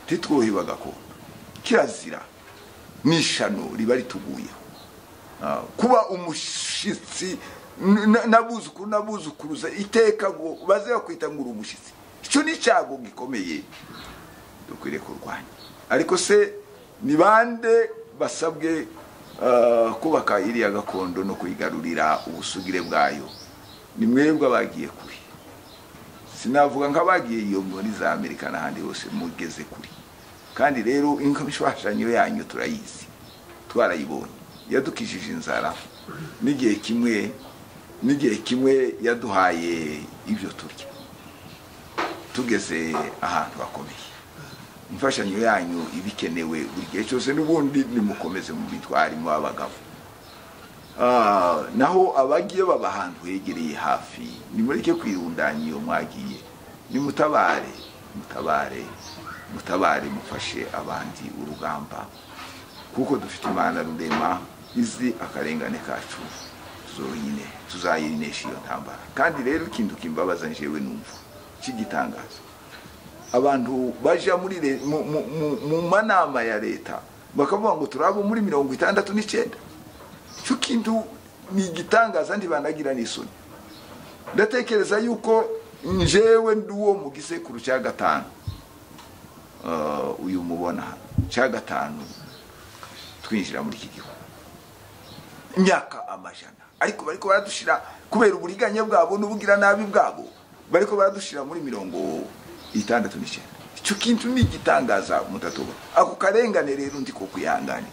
ntitwuhiwe agakondo kirazira n'ishano riba rituguyeho Ah, kuba umushyitsi n- n'abuzukuru n'abuzukuruza iteka ngo baze bakwita ngo uri umushyitsi icyo ni icyago gikomeye dukwiriye kurwanya ariko se ni bande basabwe ah, kubaka iriya gakondo no kuyigarurira ubusugire bwayo ni mwebwe abagiye kuri sinavuga nk'abagiye iyo muri za amerika n'ahandi hose mugeze kuri kandi rero inkomishwashanyo yanyu turayizi twarayibonye yadukijije inzara n'igihe kimwe n'igihe kimwe yaduhaye ibyo turya tugeze ahantu hakomeye imfashanyo yanyu iba ikenewe buri gihe cyose n'ubundi nimukomeze mu bitwarimo abagabo Ah, naho abagiye baba ahantu hegereye hafi nimureke kwirundanya iyo mwagiye nimutabare mutabare mutabare mufashe abandi urugamba kuko dufite imana rurema izi akarengane kacu zonyine tuzayinesha iyo ntambara kandi rero ikintu kimbabaza njyewe numva cy'igitangaza abantu bajya muri re- mu- mu- mu- mu manama ya leta bakavuga ngo turi abo muri mirongo itandatu n'icyenda icyo kintu ni igitangaza ntibanagira n'isoni ndatekereza yuko njyewe ndi uwo mu gisekuru cya gatanu Ah, uyu mubona hano cya gatanu twinjira muri iki gihugu imyaka amajana ariko bariko baradushyira kubera uburiganya bwabo n'ubugiranabi bwabo bariko baradushyira muri mirongo itandatu n'icyenda icyo kintu ni igitangaza mutatubona ako karengane rero ndi ko kwihanganira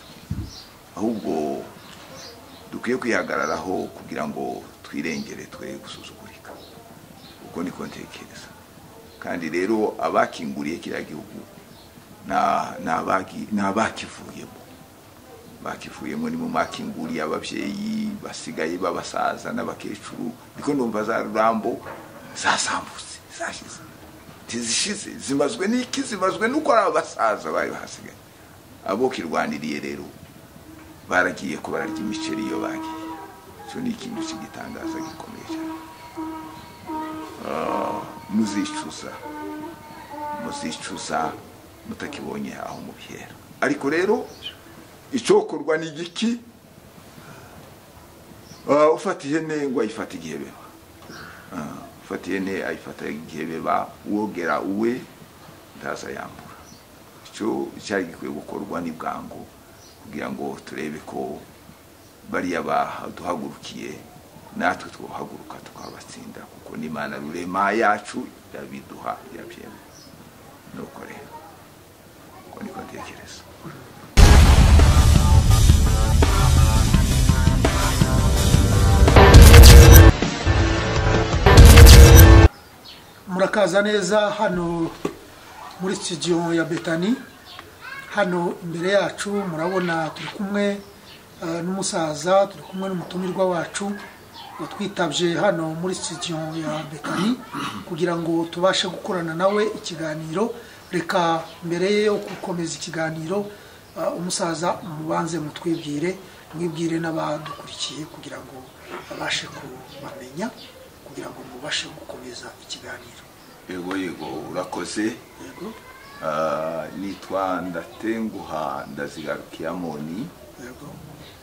ahubwo dukwiye kwihagararaho kugira ngo twirengere twe gusuzugurika uko niko ntekereza kandi rero abakinguriye kiriya gihugu na- ni abagi- ni abakivuyemo bakivuyemo ni mu makinguriye ababyeyi basigaye b'abasaza n'abakecuru niko numva za rurambo zasambutse zashize ntizishize zimazwe n'iki zimazwe n'uko ari abasaza bari bahasigaye abo kirwaniriye rero baragiye ko bararya imiceri iyo bagiye icyo ni ikintu cy'igitangaza gikomeye cyane Ah, muzicuza muzicuza mutakibonye aho mubihera ariko rero icyokorwa ni igiki Ah, ufata ihene ngo ayifate igihe beba Ah, ufata ihene ayifata igihe beba wogera uwe ndaza yambura icyo cyari gikwiye gukorwa ni bwangu kugira ngo turebe ko bariya baduhagurukiye natwe twahaguruka tukabatsinda kuko n'imana rurema yacu irabiduha irabyemera nuko rero uko niko ntekereza murakaza neza hano muri studio ya betani hano imbere yacu murabona turi kumwe eh, n'umusaza turi kumwe n'umutumirwa wacu watwitabye hano muri studio ya betani kugira ngo tubashe gukorana nawe ikiganiro reka mbere yo gukomeza ikiganiro eh, umusaza mubanze mutwibwire mwibwire n'abadukurikiye kugira ngo babashe kubamenya kugira ngo mubashe gukomeza ikiganiro yego yego urakoze yego Ah, nitwa ndatenguha ndazigarukiye amoni yego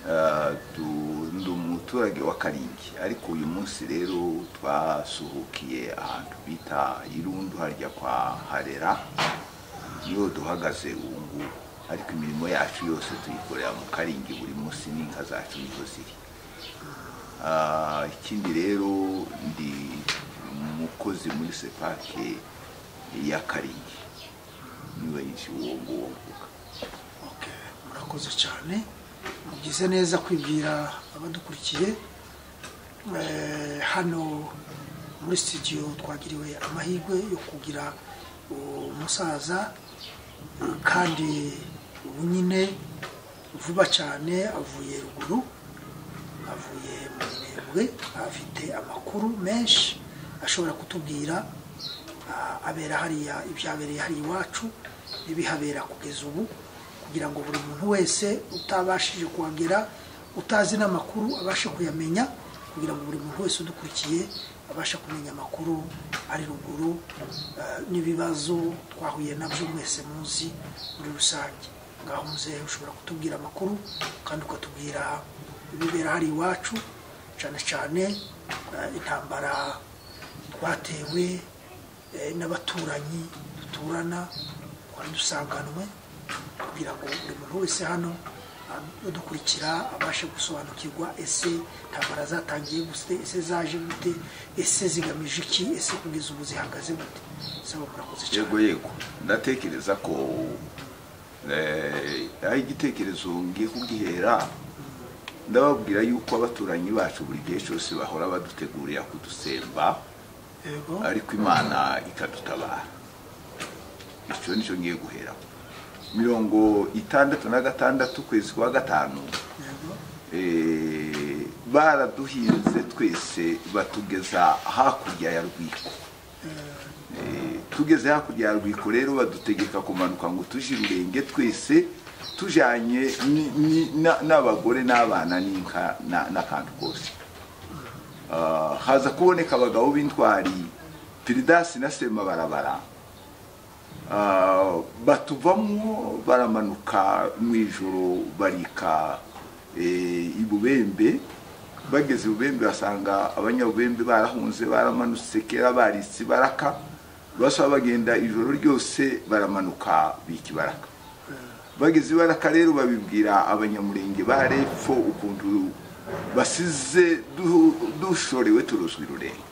Ah, du- ndi umuturage wa karingi ariko uyu munsi rero twasuhukiye ahantu bita irundu harya kwa harera niho duhagaze ubu ngubu ariko imirimo yacu yose tuyikorera mu karingi buri munsi n'inka zacu niho ziri Ah, ikindi rero ndi umukozi muri sepake ya karingi niwe uwo nguwo mvuga okay. murakoze cyane mugize neza kwibwira abadukurikiye Eh, hano muri studio twagiriwe amahirwe yo kugira umusaza eh, kandi ubu nyine vuba cyane avuye ruguru avuye mu mirembwe afite amakuru menshi ashobora kutubwira ah, abera hariya ibyabereye hariya iwacu n'ibihabera kugeza ubu kugira ngo buri muntu wese utabashije kuhagera utazi n'amakuru abashe kuyamenya kugira ngo buri muntu wese udukurikiye abasha kumenya amakuru ari ruguru eh, n'ibibazo twahuye nabyo mwese muzi muri rusange ngaho muzehe ushobora kutubwira amakuru kandi ukatubwira ibibera hari iwacu cyane cyane eh, intambara twatewe eh, n'abaturanyi duturana twari dusanganwe kugira ngo buri muntu wese hano udukurikira abashe gusobanukirwa ese intambara zatangiye gute ese zaje gute ese zigamije iki ese kugeza ubu zihagaze gute saba murakoze cyane yego yego ndatekereza ko eh, ari igitekerezo ngiye kugihera ndababwira yuko abaturanyi bacu buri gihe cyose bahora badutegurira kudusemba yego ariko imana ikadutabara icyo nicyo ngiye guhera mirongo itandatu na gatandatu ukwezi kwa gatanu yego eh, baraduhinze twese batugeza hakurya ya rwiko Eh, tugeze hakurya ya rwiko rero badutegeka kumanuka ngo tuje irurenge twese tujanye ni- ni- na- n'abagore n'abana n'inka na- n'akantu kose Ah, haza kuboneka abagabo b'intwari piridasi na semabarabara Ah, batuvamo baramanuka mu ijoro barika eh, i bubembe bageze i bubembe basanga abanyabubembe barahunze baramanutse kera baritse baraka basaba bagenda ijoro ryose baramanuka bika ibaraka bageze ibaraka rero babibwira abanyamurenge ba repfo ukuntu basize du- dushorewe turozwa irurenge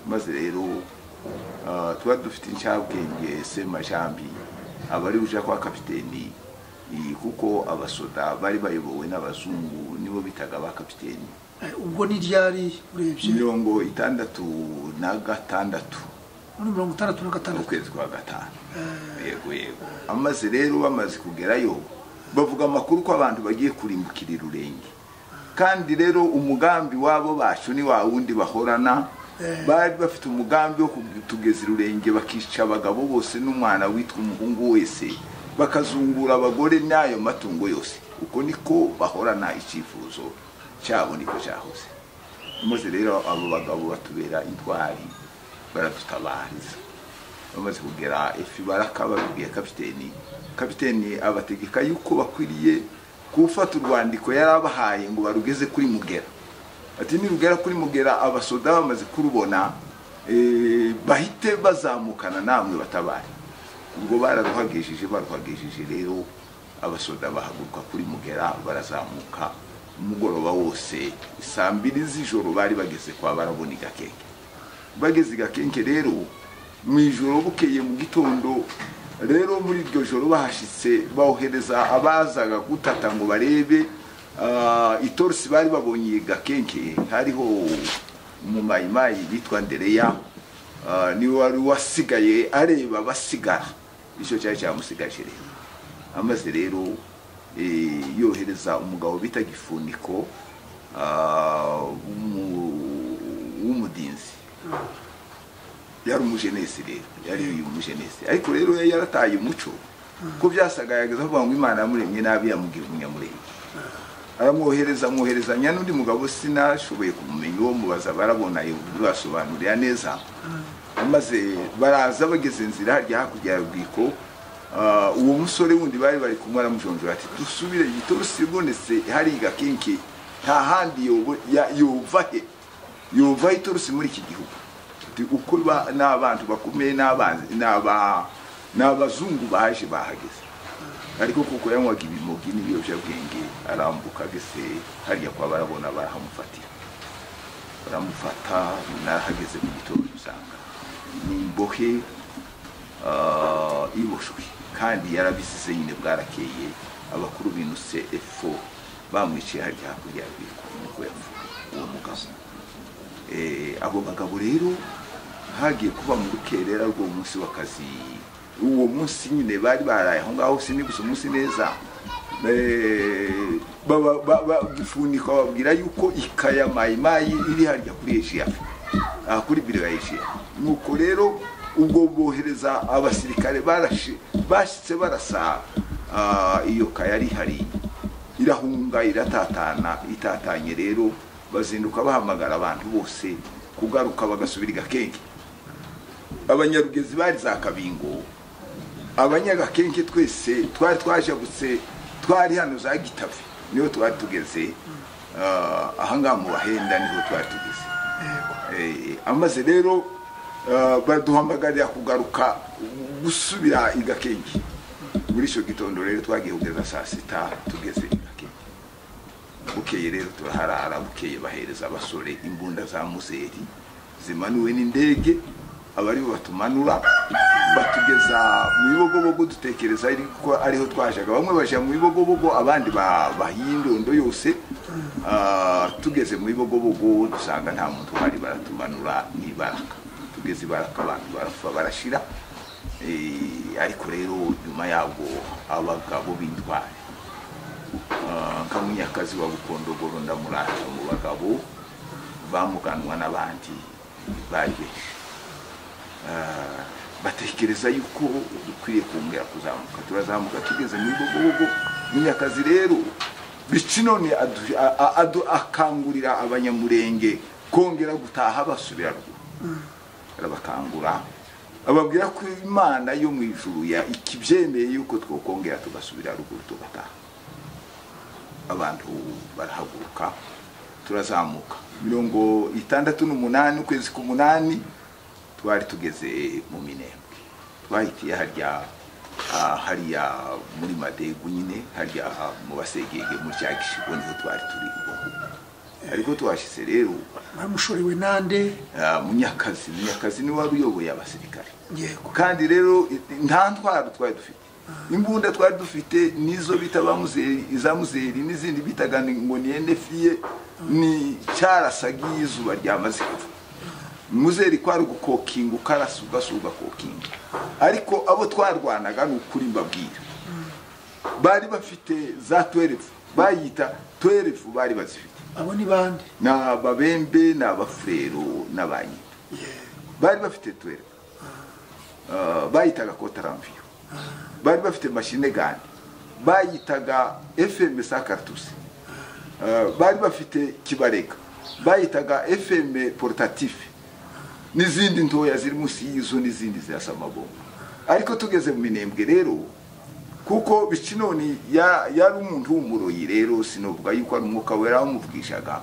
maze rero ah, tuba dufite inshabwenge semajambi abari buja kwa kapiteni i- kuko abasoda bari bayobowe n'abazungu nibo bitaga ba kapiteni Eh, ubwo ni ryari urebye mirongo itandatu na gatandatu muri mirongo itandatu na gatandatu ukwezi kwa gatanu yego yego amaze rero bamaze kugerayo bavuga amakuru ko abantu bagiye kurimbukira irurenge kandi rero umugambi wabo bacu ni wa wundi bahorana bari bafite umugambi wo kutugeza irurenge bakica abagabo bose n'umwana witwa umuhungu wese bakazungura abagore n'ayo matungo yose uko niko bahorana icyifuzo cyabo niko cyahoze maze rero abo bagabo batubera intwari baradutabariza bamaze kugera ifi baraka babibwiye kapiteni kapiteni abategeka yuko bakwiriye gufata urwandiko yari abahaye ngo barugeze kuri mugera ati nirugera kuri mugera abasoda bamaze kurubona eh, bahite bazamukana namwe batabare ubwo bararuhagishije baruhagishije rero abasoda bahaguruka kuri mugera barazamuka umugoroba wose saa mbiri z'ijoro bari bageze kwa barabona igakenge bageze igakenke rero mu ijoro bukeye mu gitondo rero muri iryo joro bahashyitse bohereza abazaga gutata ngo barebe ah, itorisi bari babonye iyi gakenke hariho umumayimayi witwa ndereya ah, niwe wari wasigaye areba abasigara icyo cyari cyamusigaje rero amaze rero eh, yohereza umugabo bita gifuniko ah, w'umu- w'umudinzi yari umujenesi rero yari uyu umujenesi ariko rero yari yarataye umuco ko byasaga yageze avuga ngo imana yamuremye nabi yamubwira umunyamurenge aramwohereza amwoherezanya n'undi mugabo sinashoboye kumumenya uwo mubaza barabona bibasobanurira neza maze baraza bageze inzira harya hakurya ya rwiko ah, uwo musore wundi bari bari kumwe aramujonjora ati dusubire gitorusi ibonetse hariga kenke nta handi yobo- ya- yova he yova iturusi muri iki gihugu Ati, uko ba- n'abantu bakomeye n'abanzi- n'aba- n'abazungu baje bahageze ariko kuko yanywaga ibimogi n'ibiyobyabwenge arambuka ageze hariya kwa barabona barahamufatira baramufata narahageze mu gitondo usanga ni imbohe ah, iboshwe kandi yarabisize nyine bwarakeye abakuru binutse efo bamwiciye hariya hakurya ya rwiko niko yavuga uwo mugabo Eh, abo bagabo rero hagiye kuba mu rukerera rw'uwo munsi w'akazi uwo munsi nyine bari baraye aho ngaho sini gusa umunsi neza Eh, baba- ba- ba- gifunika babwira yuko ikaya mayimayi iri harya kuri ejiya aha kuri biro ya ejiya nuko rero ubwo bohereza abasirikare barashe bashyitse barasa ah, iyo kaya ari hariya irahunga iratatana itatanye rero bazinduka bahamagara abantu bose kugaruka bagasubira igakenke abanyarugezi bari za kabingo abanyagakenke twese twari twajabutse twari hano za gitavi niho twari tugeze Ah, ahangaha mu bahenda niho twari tugeze Eh, amaze rero ah, baduhamagarira kugaruka gusubira igakenke muri icyo gitondo rero twagiye kugeza saa sita tugeze igakenke bukeye rero turaharara bukeye bahereza abasore imbunda za muzeri zimanuwe n'indege abariho batumanura batugeza mu bibogobogo dutekereza ariko ariho twajaga bamwe baja mu bibogobogo abandi ba- bahindondo yose Ah, tugeze mu bibogobogo dusanga nta muntu uhari baratumanura n'ibaraka tugeze ibaraka abantu barapfa barashira Eh, ariko rero nyuma yabwo abagabo b'intwari Ah, kamunyakazi wa bukondogoro ndamurata mu bagabo bamuganwa n'abandi bari benshi Ah, batekereza yuko dukwiriye kongera kuzamuka turazamuka tugeze mu bigogogo munyakazi rero bici none adu- a- a- adu- akangurira abanyamurenge kongera gutaha basubira ruguru arabakangura ababwira ko imana yo mu ijuru ya ikibyemeye yuko twokongera tugasubira ruguru tugataha abantu barahaguruka turazamuka mirongo itandatu n'umunani ukwezi k'umunani twari tugeze mu minembwe twahitiye harya ah, hariya muri madegu nyine harya mu basegege muri cya gishigo niho twari turi ubwo ngubwo ariko twashyize rero bamushorewe nande ah, munyakazi munyakazi niwe wari uyoboye abasirikare yego kandi rero i- nta ntwaro twari dufite imbunda twari dufite nizo bita ba muzeri iza muzeri n'izindi bitaga ni- ngo ni enefiye ni cyarasaga iyo izuba ryamaze kuva muzeri kwari ugukokinga ukarasa ugasa ugakokinga ariko abo twarwanaga ni ukuri mbabwira bari bafite za twerefu bayita twerefu bari bazifite abo ni bande ni ababembe ni abafurero n'abanyina bari bafite tuwere bayitaga kotaramviyo bari bafite mashine gani bayitaga fm sa kartusi Ah, bari bafite kibarega bayitaga fm porutatife n'izindi ntoya ziri munsi y'izo n'izindi zirasa amabombo ariko tugeze mu minembwe rero kuko bicinoni ya- yari umuntu w'umuroyi rero sinovuga yuko ari umwuka wera wamuvugishaga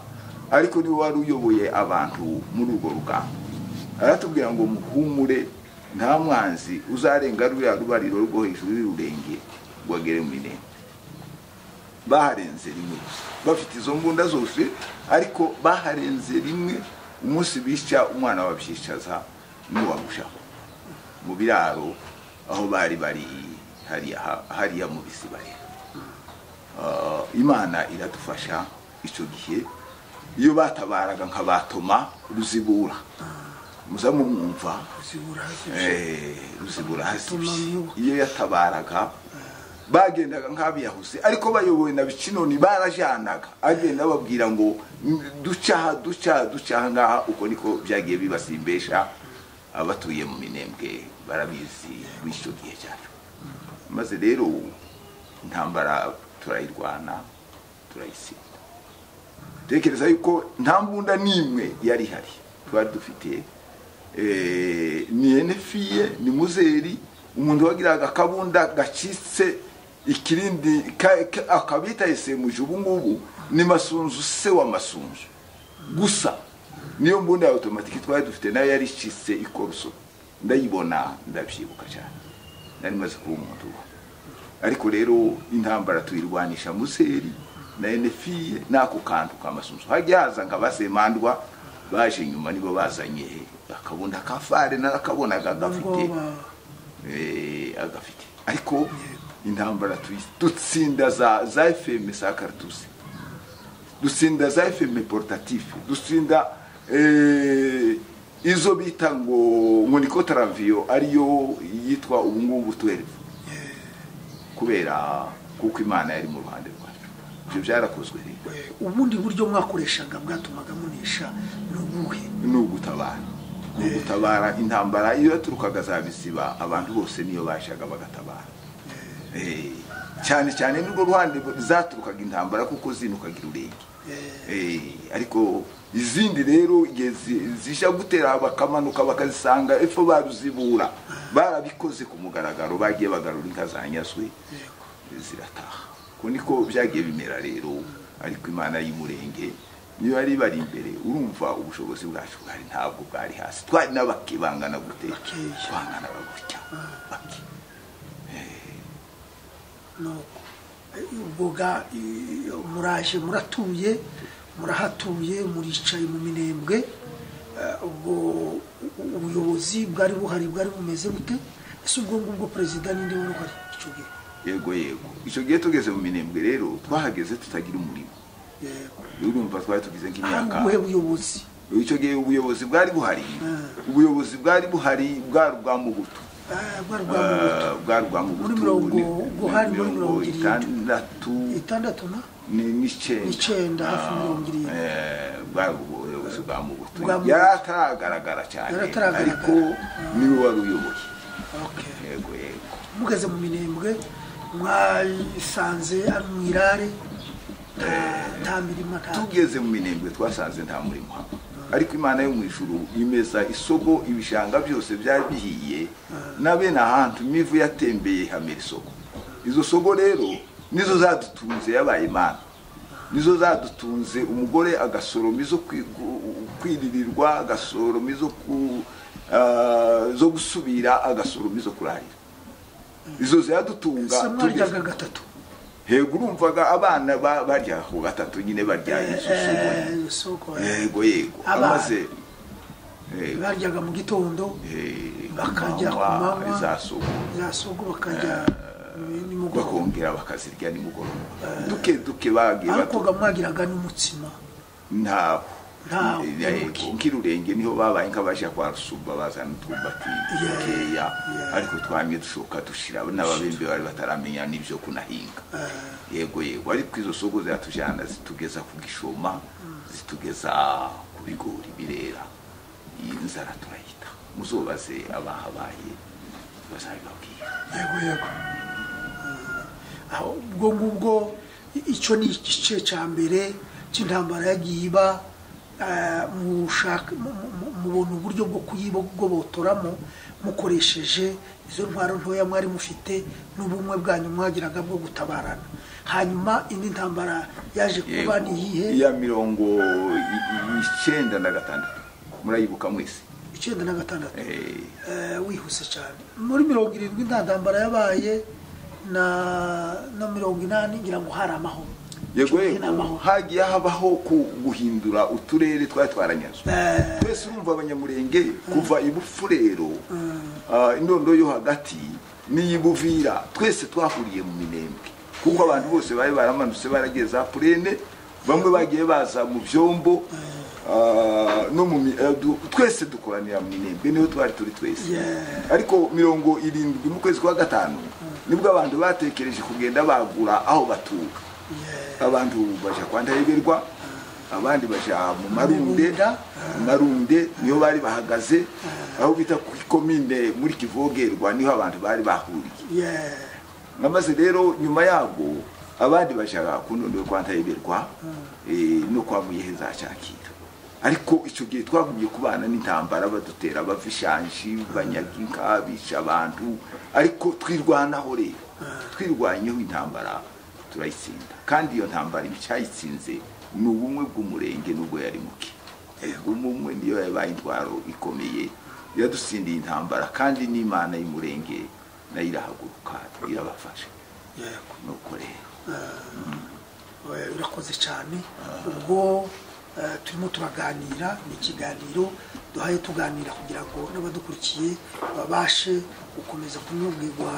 ariko niwe wari uyoboye abantu muri urwo rugamba aratubwira ngo muhumure nta mwanzi uzarenga ruriya rubariro rwo hejuru y'ururenge ngo agere mu minembwe baharenze rimwe gusa bafite izo mbunda zose ariko baharenze rimwe umunsi bisha umwana wabyicaza n'uwagushaho mu biraro aho bari bari hariya ha- hariya mu bisibare Ah, imana iradufasha icyo gihe iyo batabaraga nka batoma ruzibura muza mumwumva zibura Eh, ruzibura hazibye Batoma. iyo yatabaraga bagendaga nk'abiyahuze ariko bayobowe na bicinoni barajanaga agenda babwira ngo "M- ducaha ducaha ducaha ngaha uko niko byagiye bibasimbesha abatuye mu minembwe barabizi b'icyo gihe cyacu maze rero intambara turayirwana turayitsinda tekereza yuko nta mbunda n'imwe yari ihari twari dufite eh, ni enefiye ni muzeri umuntu wagiraga akabunda gacitse ikirindi ka- ka- akabita esemuje ubu ngubu ni masunzu se wa masunzu gusa niyo mbunda ya otomatiki twari dufite nayo yari icitse ikoroso ndayibona ndabyibuka cyane nari maze kuba umuntu ubu ariko rero intambara tuyirwanisha museri na enefiye n'ako kantu k'amasunzu hajya haza nka basemandwa baje nyuma nibo bazanye akabunda ka fare narakabonaga gafite ubwoba eh, agafite ariko intambara tuyi- dutsinda za za fm za kartusi dutsinda za fm portatife dutsinda eh, izo bita ngo ngo niko taraviyo ariyo yitwa ubungubu twerevu kubera kuko imana yari mu ruhande rwacu ibyo byarakozwe rero Eh, ubundi buryo mwakoreshaga bwatumaga munesha ni ubuhe ni ugutabara ni ugutabara intambara iyo yaturukaga za bisiba abantu bose niyo bajaga bagatabara Eh, cyane cyane nirwo ruhande zaturukaga intambara kuko zinukaga irurenge Eh, ariko izindi rero igihe zi- zija gutera bakamanuka bakazisanga epfo baruzibura barabikoze ku mugaragaro bagiye bagarura inka zanyazwe zirataha ko niko byagiye bimera rero ariko imana y'umurenge niyo yari bari imbere urumva ubushobozi bwacu bwari ntabwo bwari hasi twari n'abake bangana gute Bakeya. bangana bagutya bake nuko ubwo ga i- muraje muratuye murahatuye muricaye mu minembwe Eh, ubwo u- ubuyobozi bwari buhari bwari bumeze bute ese ubwo ngubwo perezida ninde wari uhari icyo gihe yego yego icyo gihe tugeze mu minembwe rero twahageze tutagira umurimo Yego. urumva twari tugize Aha nk'imyaka ubuhe buyobozi icyo gihe ubuyobozi bwari buhari Mm. ubuyobozi bwari buhari bwari ubwa mugutu Ah, bwari bwa Mugutu. Ah, bwari ubwa mugutu Muri mirongo- ni- buhari muri mirongo mirongo irindwi. itandatu itandatu na ni- n'icyenda N'icyenda, hafi Ah, mirongo irindwi. eh, bwari ubuyobozi bwa mugutu Bwa Mugutu. yari ataragaragara cyane Yari ataragaragara. ariko niwe wari uyoboye Okay. yego yego mugeze mu minembwe mwayisanze ari mu irare nta- nta mirima nta tugeze mu minembwe twasanze nta murimo haba ariko imana yo mu ijuru imeza isoko ibishanga byose byari bihiye na bene ahantu imivu yatembeye ihamera isoko izo soko rero nizo zadutunze yabaye imana nizo zadutunze umugore agasoroma izo kwi- gu- kwiririrwa agasoroma izo ku- ah, zo gusubira agasoroma izo kurarira izo ziradutunga se tugeze- mwaryaga gatatu hego urumvaga abana ba- barya ku gatatu nyine barya Eh, izusugo isoko yego yego Abana. amaze eh, baryaga mu gitondo eh, bakajya kumanywa, kumanywa. za sugo za sogo bakajya nimugoroba bakongera bakazirya nimugoroba duke duke bagiye ariko batu- ga mwagiraga n'umutsima ntaho Ntaho, Yego, ubuki. nk'irurenge niho babaye nk'abaja kwa rusumba bazana utwumbati dukeya ariko twamye dushoka dushira n'ababembe bari bataramenya n'ibyo kunahinga yego yego ariko izo soko ziratujyana zitugeza ku gishoma zitugeza ku bigori birera iyi nzara turayita muzobaze abahabaye bazabibabwira yego yego Eh, aho ubwo ngubwo i- icyo ni igice cya mbere cy'intambara yagiye iba eh, mushaka mu- mu- mu- mubona uburyo bwo kuyibogobotoramo mukoresheje izo ntwaro ntoya mwari mufite n'ubumwe bwanyu mwagiraga bwo gutabarana hanyuma indi ntambara yaje kuba ni iyihe iya mirongo i- i- icyenda na gatandatu murayibuka mwese icyenda na gatandatu Eh, Eh, wihuse cyane muri mirongo irindwi nta ntambara yabaye na na mirongo inani ngira ngo hari amahoro yego Icyo gihe ni yego amahoro. hagiye habaho ku- guhindura uturere twari twaranyazwe Eh. twese urumva abanyamurenge kuva ibufurero ah, indondo yo hagati n'iyibuvira twese twahuriye mu minembwe kuko abantu bose bari baramanutse baragiye za purene bamwe bagiye baza mu byombo ah, no mu mi- eh, du- twese dukoranira mu minembwe niho twari turi twese Yeah. ariko mirongo irindwi mu kwezi kwa gatanu nibwo abantu batekereje kugenda bagura aho batuka Yeah. abantu baja kwa ndaheberwa abandi baja mu marunde Marunda. mu marunde niyo bari bahagaze aho bita ku ikomine muri kivogerwa niho abantu bari bahuriye Yeah. amaze rero nyuma yabwo abandi baja ku ndondo yo kwa ndaheberwa eh, no kwa muyeheza cyakira ariko icyo gihe twagumye kubana n'intambara badutera bava ishanji banyaga inka bica abantu ariko twirwanaho rero twirwanyeho intambara turayitsinda kandi iyo ntambara icyayitsinze ni ubumwe bw'umurenge nubwo yari muke umumwe niyo yabaye intwaro ikomeye yadutsindiye intambara kandi n'imana y'umurenge nayo irahaguruka irabafasha Yego. nuko rero Eh, urakoze cyane ubwo eh, turimo turaganira ni ikiganiro duhaye tuganira kugira ngo n'abadukurikiye babashe gukomeza kunyurwirwa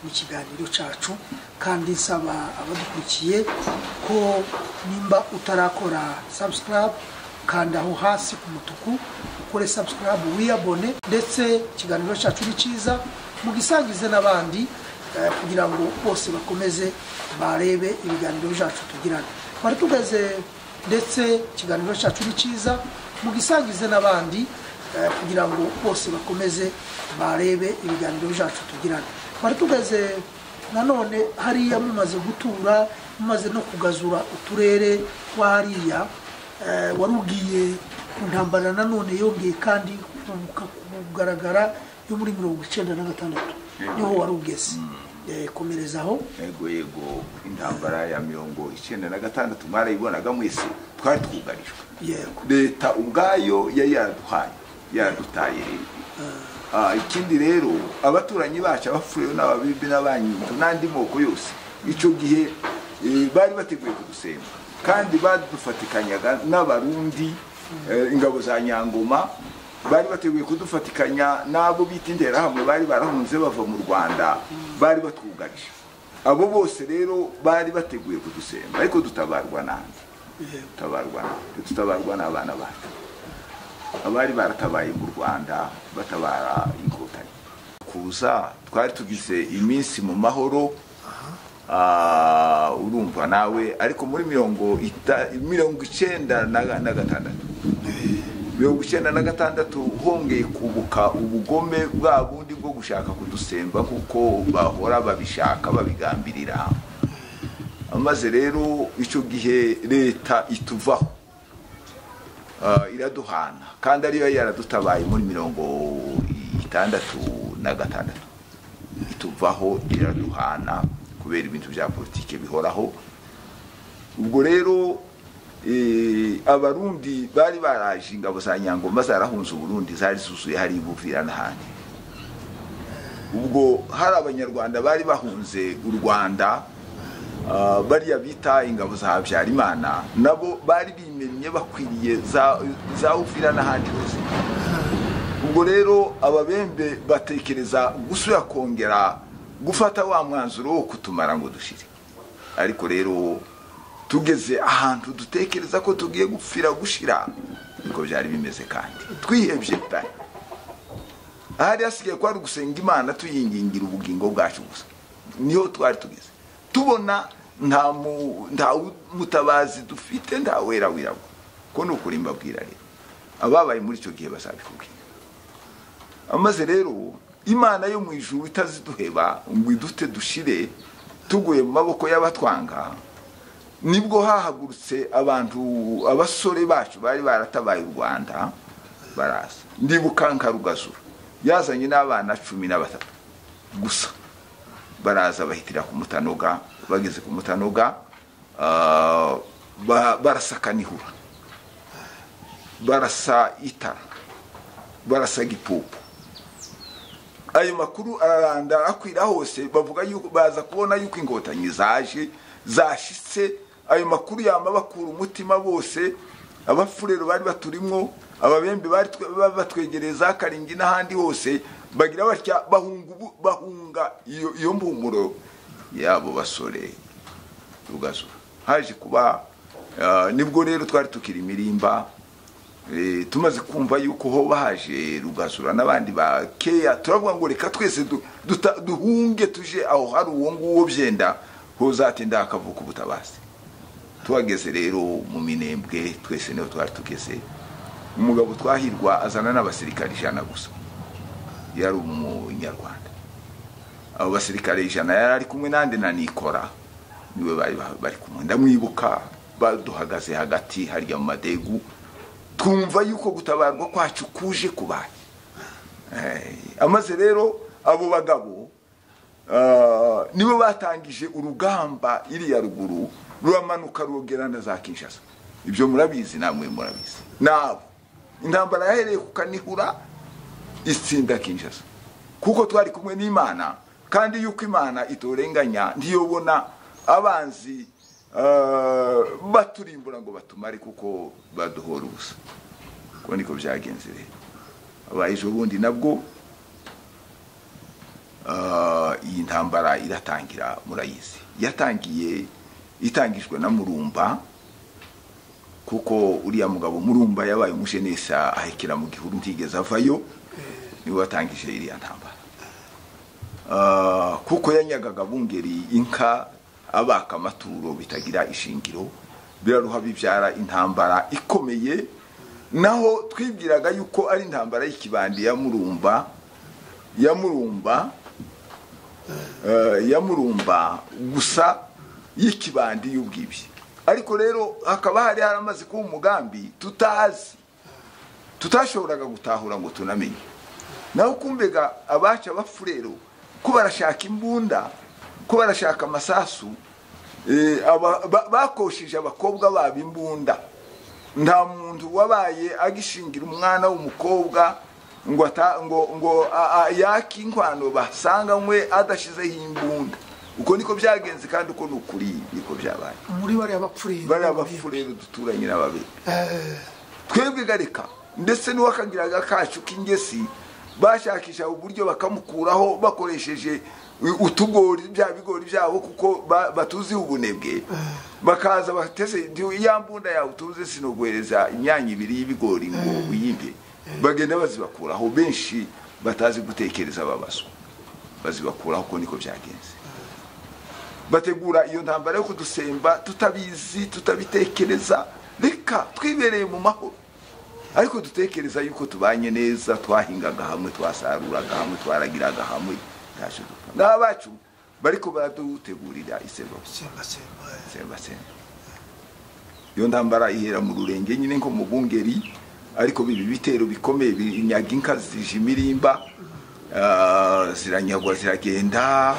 n'ikiganiro cyacu kandi nsaba abadukurikiye ko nimba utarakora subscribe kanda aho hasi ku mutuku ukore subscribe wiyabone ndetse ikiganiro cyacu ni cyiza mugisangize n'abandi eh, kugira ngo bose bakomeze barebe ibiganiro byacu tugirana twari tugeze ndetse ikiganiro cyacu ni cyiza mugisangize n'abandi eh, kugira ngo bose bakomeze barebe ibiganiro byacu tugirana twari tugeze nanone hariya mumaze gutura umaze no kugazura uturere twariya warubwiye ku ntambara nanone yongeye kandi kunguka kugaragara yo muri mirongo icyenda na gatandatu niho wari ugeze Eh, komereza aho yego yego intambara ya mirongo icyenda na gatandatu mwarayibonaga mwese twari twugarijwe yego leta ubwayo yari yaraduhaye yaradutaye rero Ah, ikindi rero abaturanyi bacu abapfuye n'ababibi n'abanyindu n'andi moko yose icyo gihe eh, bari bateguye kudusembwa kandi badufatikanyaga n'abarundi eh, ingabo za nyangoma bari bateguye kudufatikanya n'abo bita interahamwe bari barahunze bava mu rwanda bari batwugarije abo bose rero bari bateguye kudusemba ariko dutabarwa nande yego dutabarwa nande dutabarwa n'abana bacu abari baratabaye mu rwanda batabara inkotanyi kuza twari tugize iminsi mu mahoro ah, urumva nawe ariko muri mirongo ita- mirongo icyenda na na gatandatu mirongo icyenda na gatandatu hongeye kubuka ubugome bwa bundi bwo gushaka kudusemba kuko bahora babishaka babigambirira maze rero icyo gihe leta ituvaho Ah, iraduhana kandi ariyo yaradutabaye muri mirongo itandatu na gatandatu ituvaho iraduhana kubera ibintu bya politiki bihoraho ubwo rero eh, abarundi bari baraje ingabo za nyangoma zarahunze uburundi zari zuzuye hari ibuvira n'ahandi ubwo hari abanyarwanda bari bahunze u rwanda ah, bariya bita ingabo za habyarimana nabo bari bimennye bakwiriye za za uvira n'ahandi hose ubwo rero ababembe batekereza gusubira kongera gufata wa mwanzuro wo kutumara ngo dushire ariko rero tugeze ahantu dutekereza ko tugiye gupfira gushira niko byari bimeze kandi twihebye pe ahari hasigaye kwari ugusenga imana tuyingingira ubugingo bwacu gusa niho twari tugeze tubona nta mu- nta wu- mutabazi dufite nta wera wirabura ko ni ukuri mbabwira rero ababaye muri icyo gihe bazabikubwira amaze rero imana yo mu ijuru itaziduheba ngo idute dushire tuguye mu maboko y'abatwanga nibwo hahagurutse abantu abasore bacu bari baratabaye u rwanda baraza ndibuka nka rugazura yazanye n'abana cumi na batatu gusa baraza bahitira ku mutanoga bageze ku mutanoga ah, ba- barasaka nihura barasa itara barasa gipupu ayo makuru araranda arakwira hose bavuga yuko baza kubona yuko inkotanyi zaje zashitse ayo makuru yama bakura umutima bose abafurero bari baturimwo ababembe bari twe- ba- batwegereza karingi n'ahandi hose bagira batya bahunga ubu- bahunga iyo iyo mpumuro yabo basore rugazura haje kuba ah, nibwo rero twari tukiri imirimba Eh, tumaze kumva yuko ho bahaje rugazura n'abandi ba keya turavuga ngo reka twese du- duta- duhunge tuje aho hari uwo nguwo byenda hozatinda hakavuka ubutabazi tuhageze rero mu minembwe twese niho twari tugeze umugabo twahirwa azana n'abasirikare ijana gusa yari umunyarwanda abo basirikare ijana yari ari kumwe nande na nikora niwe bari bari kumwe ndamwibuka baduhagaze hagati harya mu madegu twumva yuko gutabarwa kwacu kuje kubaye Eh, amaze rero abo bagabo ah, nibo batangije urugamba iriya ruguru ruramanuka rwogera na za kinshasa ibyo murabizi namwe murabizi nabo intambara yahereye ku kanihura itsinda kinshasa kuko twari kumwe n'imana kandi yuko imana itorenganya ntiyobona abanzi ah, baturimbura ngo batumare kuko baduhora ubusa uko niko byagenze rero abaye ejo bundi nabwo ah, iyi ntambara iratangira murayizi yatangiye itangijwe na murumba kuko uriya mugabo murumba yabaye umujenesa ahekera mu gihuru ntigeze avayo niwe watangije iriya ntambara Ah, kuko yanyagaga bungeri inka abaka amaturo bitagira ishingiro biraruha bibyara intambara ikomeye naho twibwiraga yuko ari intambara y'ikibandi ya murumba ya murumba eh, ya murumba gusa y'ikibandi y'ubwibi ariko rero hakaba hari haramaze kuba umugambi tutazi tutashoboraga gutahura ngo tunamenye naho kumbega abaca bapfurero ko barashaka imbunda ko barashaka amasasu eh, aba- ba- bakosheje abakobwa babo imbunda nta muntu wabaye agishingira umwana w'umukobwa ngo ata- ngo ngo a- a- yake inkwano basanganywe adashizeho imbunda uko niko byagenze kandi uko ni ukuri niko byabaye muri bariya bapfurere bariya bafurere duturanye n'ababiri twebwe gareka ndetse n'uwakagiraga kacu k'ingesi bashakisha uburyo bakamukuraho bakoresheje utugori bya bigori byabo kuko ba- batuziho ubunebwe bakaza bateze ndi- ya mbunda yawe utuze sinoguhereza imyanya ibiri y'ibigori ngo uyimpe bagenda bazibakuraho benshi batazi gutekereza babazwa bazibakuraho uko niko byagenze bategura iyo ntambara yo kudusemba tutabizi tutabitekereza reka twibereye mu mahoro ariko dutekereza yuko tubanye neza twahingaga hamwe twasaruraga hamwe twaragiraga hamwe ntacyo dupfa n'abacu bariko baradutegurira isemba semba semba iyo ntambara ihera mu rurenge nyine nko mu bungeri ariko bibi bitero bikomeye binyaga inka zije imirimba ah, ziranyagwa ziragenda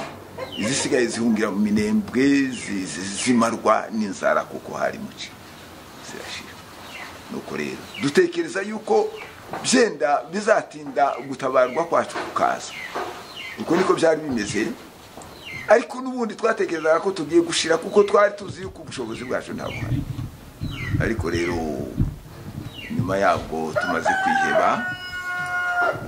izisigaye zihungira mu minembwe zi- zi- zimarwa n'inzara kuko hari muci zirashira nuko rero dutekereza yuko byenda bizatinda gutabarwa kwacu kukaza uko niko byari bimeze ariko n'ubundi twatekerezaga ko tugiye gushira kuko twari tuzi yuko ubushobozi bwacu ntabwo hari ariko rero nyuma yabwo tumaze kwiheba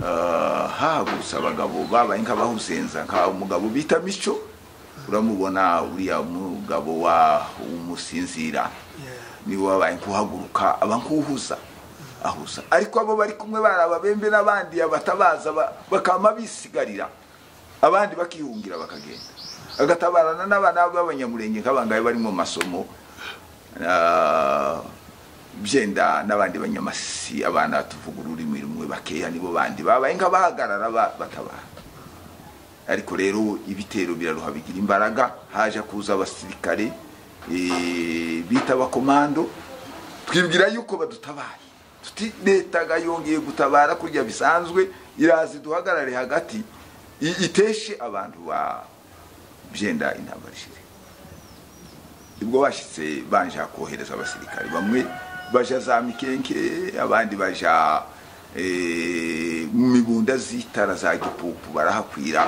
ah, hahagurutse abagabo babaye nk'abahusenza nka umugabo bita mico uramubona uriya mugabo wa umusinzira niwe wabaye nkuhaguruka aba nkuhuza ahuza ariko abo bari kumwe bari ababembe n'abandi abatabaza ba- bakama bisigarira abandi bakihungira bakagenda agatabarana n'abana b'abanyamurenge nk'abangahe bari mu masomo Ah, byenda n'abandi banyamasi abana tuvuga ururimi rumwe bakeya nibo bandi babaye nk'abahagarara ba- batabara ariko rero ibitero biraruha bigira imbaraga haje kuza abasirikare eh, bita abakomando twibwira yuko badutabaye tuti leta ga yongeye gutabara kurya bisanzwe iraza iduhagarare hagati i- iteshe abantu ba byenda intambara ishire ubwo bashyitse banja kohereza abasirikare bamwe baja za mikenke abandi baja eh, mu mibunda z'itara za gipupu barahakwira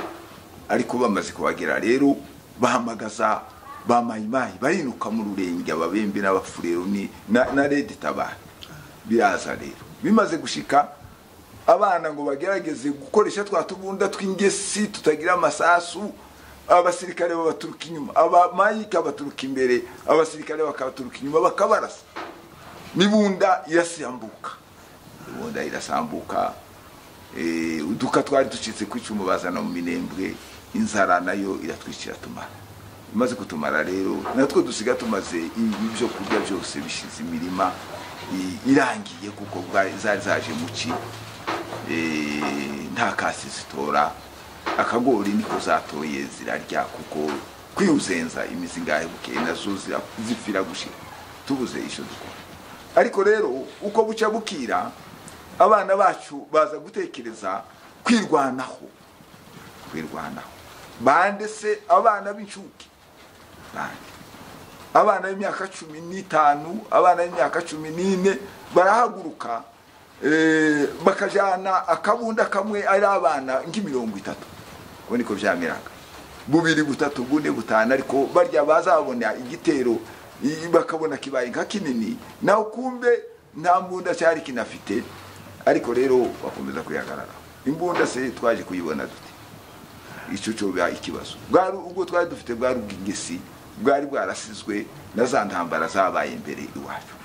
ariko bamaze kuhagera rero bahamagaza ba mayimayi barinuka mu rurenge ababembe n'abafurero ni- na, na redi tabara biraza rero bimaze gushika abana ngo bagerageze gukoresha twa tubunda tw'ingesi tutagira amasasu abasirikare babaturuka inyuma abamayike babaturuka imbere abasirikare bakabaturuka inyuma bakabarasa n'ibunda irasambuka ibunda irasambuka eh, uduka twari ducitse ku icumu bazana mu minembwe inzara nayo iratwicira tumara imaze kutumara rero natwe dusiga tumaze i- ibyo kurya byose bishize imirima i- irangiye kuko bwa- zari zaje muki eh, nta kasi zitora akagori niko zatoye zirarya kuko kwihuzenza imizi ngahe bukeye nazo zira- zipfira gushira tubuze icyo dukora ariko rero uko buca bukira abana bacu baza gutekereza kwirwanaho kwirwanaho bande se abana b'incuke bande abana b'imyaka cumi n'itanu abana b'imyaka cumi n'ine barahaguruka eh, bakajana akabunda kamwe ari abana nk'imirongo itatu ubu niko byameraga bubiri butatu bune butanu ariko barya bazabona igitero i- bakabona kibaye nka kinini naho kumbe nta mbunda cyari kinafite ariko rero bakomeza kuyagarara imbunda se twaje kuyibona dute icyo cyo biba ikibazo bwari ubwo twari dufite bwari ubw'ingesi bwari bwarasizwe na za ntambara zabaye imbere iwacu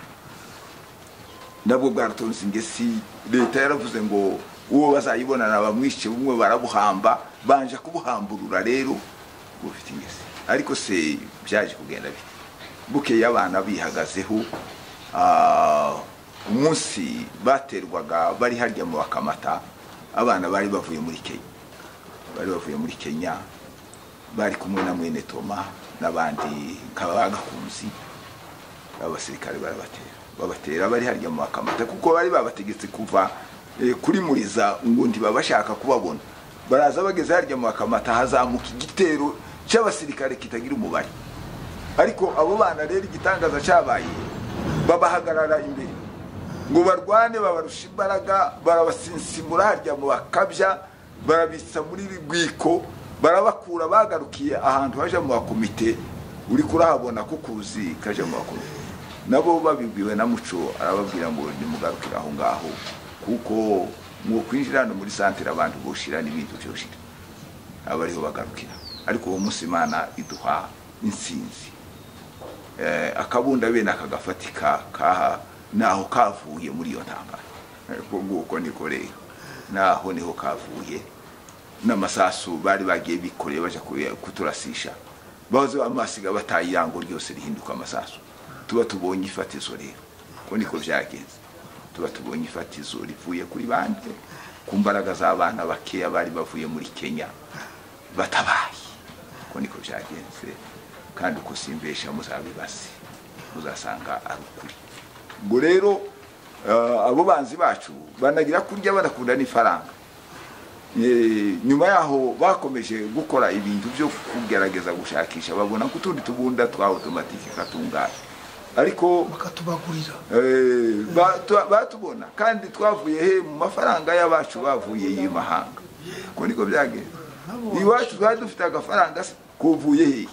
nabwo bwaratonze ingesi leta yaravuze ngo uwo bazayibonana bamwishe bumwe barabuhamba banje kubuhamburura rero bufite ingesi ariko se byaje kugenda bite bukeye abana bihagazeho ah, umunsi baterwaga bari harya mu bakamata abana bari bavuye muri kenya bari bavuye muri kenya bari kumwe na mwene toma n'abandi kabagakunzi abasirikare barabatera babatera bari harya mu bakamata kuko bari babategetse kuva eh, kuri muriza ngo ntibabashaka kubabona baraza bageze harya mu bakamata hazamuka igitero cy'abasirikare kitagira umubare ariko abo bana rero igitangaza cyabaye babahagarara imbere ngo barwane babarusha imbaraga barabasinsimura harya mu bakabya barabitsa muri rwiko barabakura bagarukiye ahantu haje mu bakomite uri kurahabona kukuzi kaje mu bakomite nabo babibwiwe na muco arababwira ngo nimugarukire aho ngaho kuko mu kwinjira hano muri santere abantu boshira n'ibintu byoshira aba ariho bagarukira ariko uwo munsi imana iduha insinzi Eh, akabunda bene akagafatika kaha naho kavuye muri iyo ntambara Eh, ubwo nguko niko rero naho niho kavuye n'amasasu bari bagiye bikoreye bajya ku- kuturasisha bahoze amasiga bataye irango ryose rihinduka amasasu tuba tubonye ifatizo rero ko niko byagenze tuba tubonye ifatizo rivuye kuri bande ku mbaraga z'abana bakeya bari bavuye muri kenya batabaye uko niko byagenze kandi uko simbesha muzabibaze muzasanga ari ukuri ubwo rero eh, abo banzi bacu banagira kurya banakunda n'ifaranga Eh, nyuma yaho bakomeje gukora ibintu byo kugerageza gushakisha babona ko utundi tubunda twa otomatike katunganye ariko bakatubagurira Eh, ba- tu- batubona kandi twavuye he mu mafaranga y'abacu bavuye y'imahanga ko niko byagenze iwacu twari dufite agafaranga se kuvuye he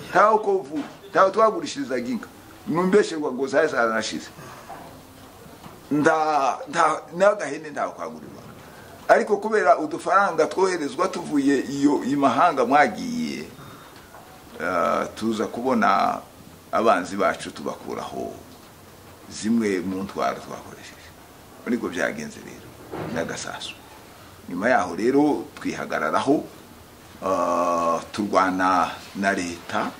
ntaho ko uvuye ntaho twagurishirizaga inka numbesherwa ngo zari zaranashize nta- nta- n'agahene ntaho kagurirwa ariko kubera udufaranga twoherezwa tuvuye iyo imahanga mwagiye eh, tuza kubona abanzi bacu tubakuraho zimwe mu ntwaro twakoresheje ariko byagenze rero n'agasasu nyuma yaho rero twihagararaho ah, turwana na leta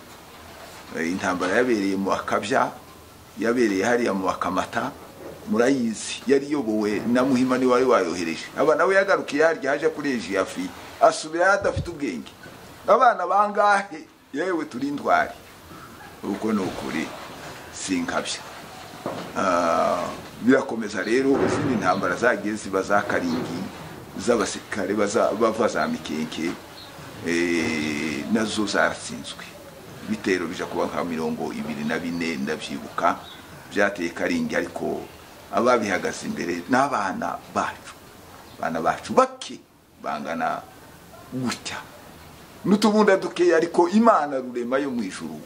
Eh, intambara yabereye mu bakabya yabereye hariya mu bakamata murayizi yari iyobowe na muhima ni wari wayohereje aba nawe yagarukiye harya haje kuri ejiyafi asubirayo adafite ubwenge abana bangahe yewe turi intwari uko ni ukuri sinkabya Ah, birakomeza rero izindi ntambara zagiye ziba za karingi z'abasirikare baza- bava za mikenke eh, nazo zaratsinzwe ibitero bija kuba nka mirongo ibiri na bine ndabyibuka byateye karingi ariko ababihagaze imbere n'abana bacu abana bacu bake bangana gutya n'utubunda dukeya ariko imana rurema yo mu ijuru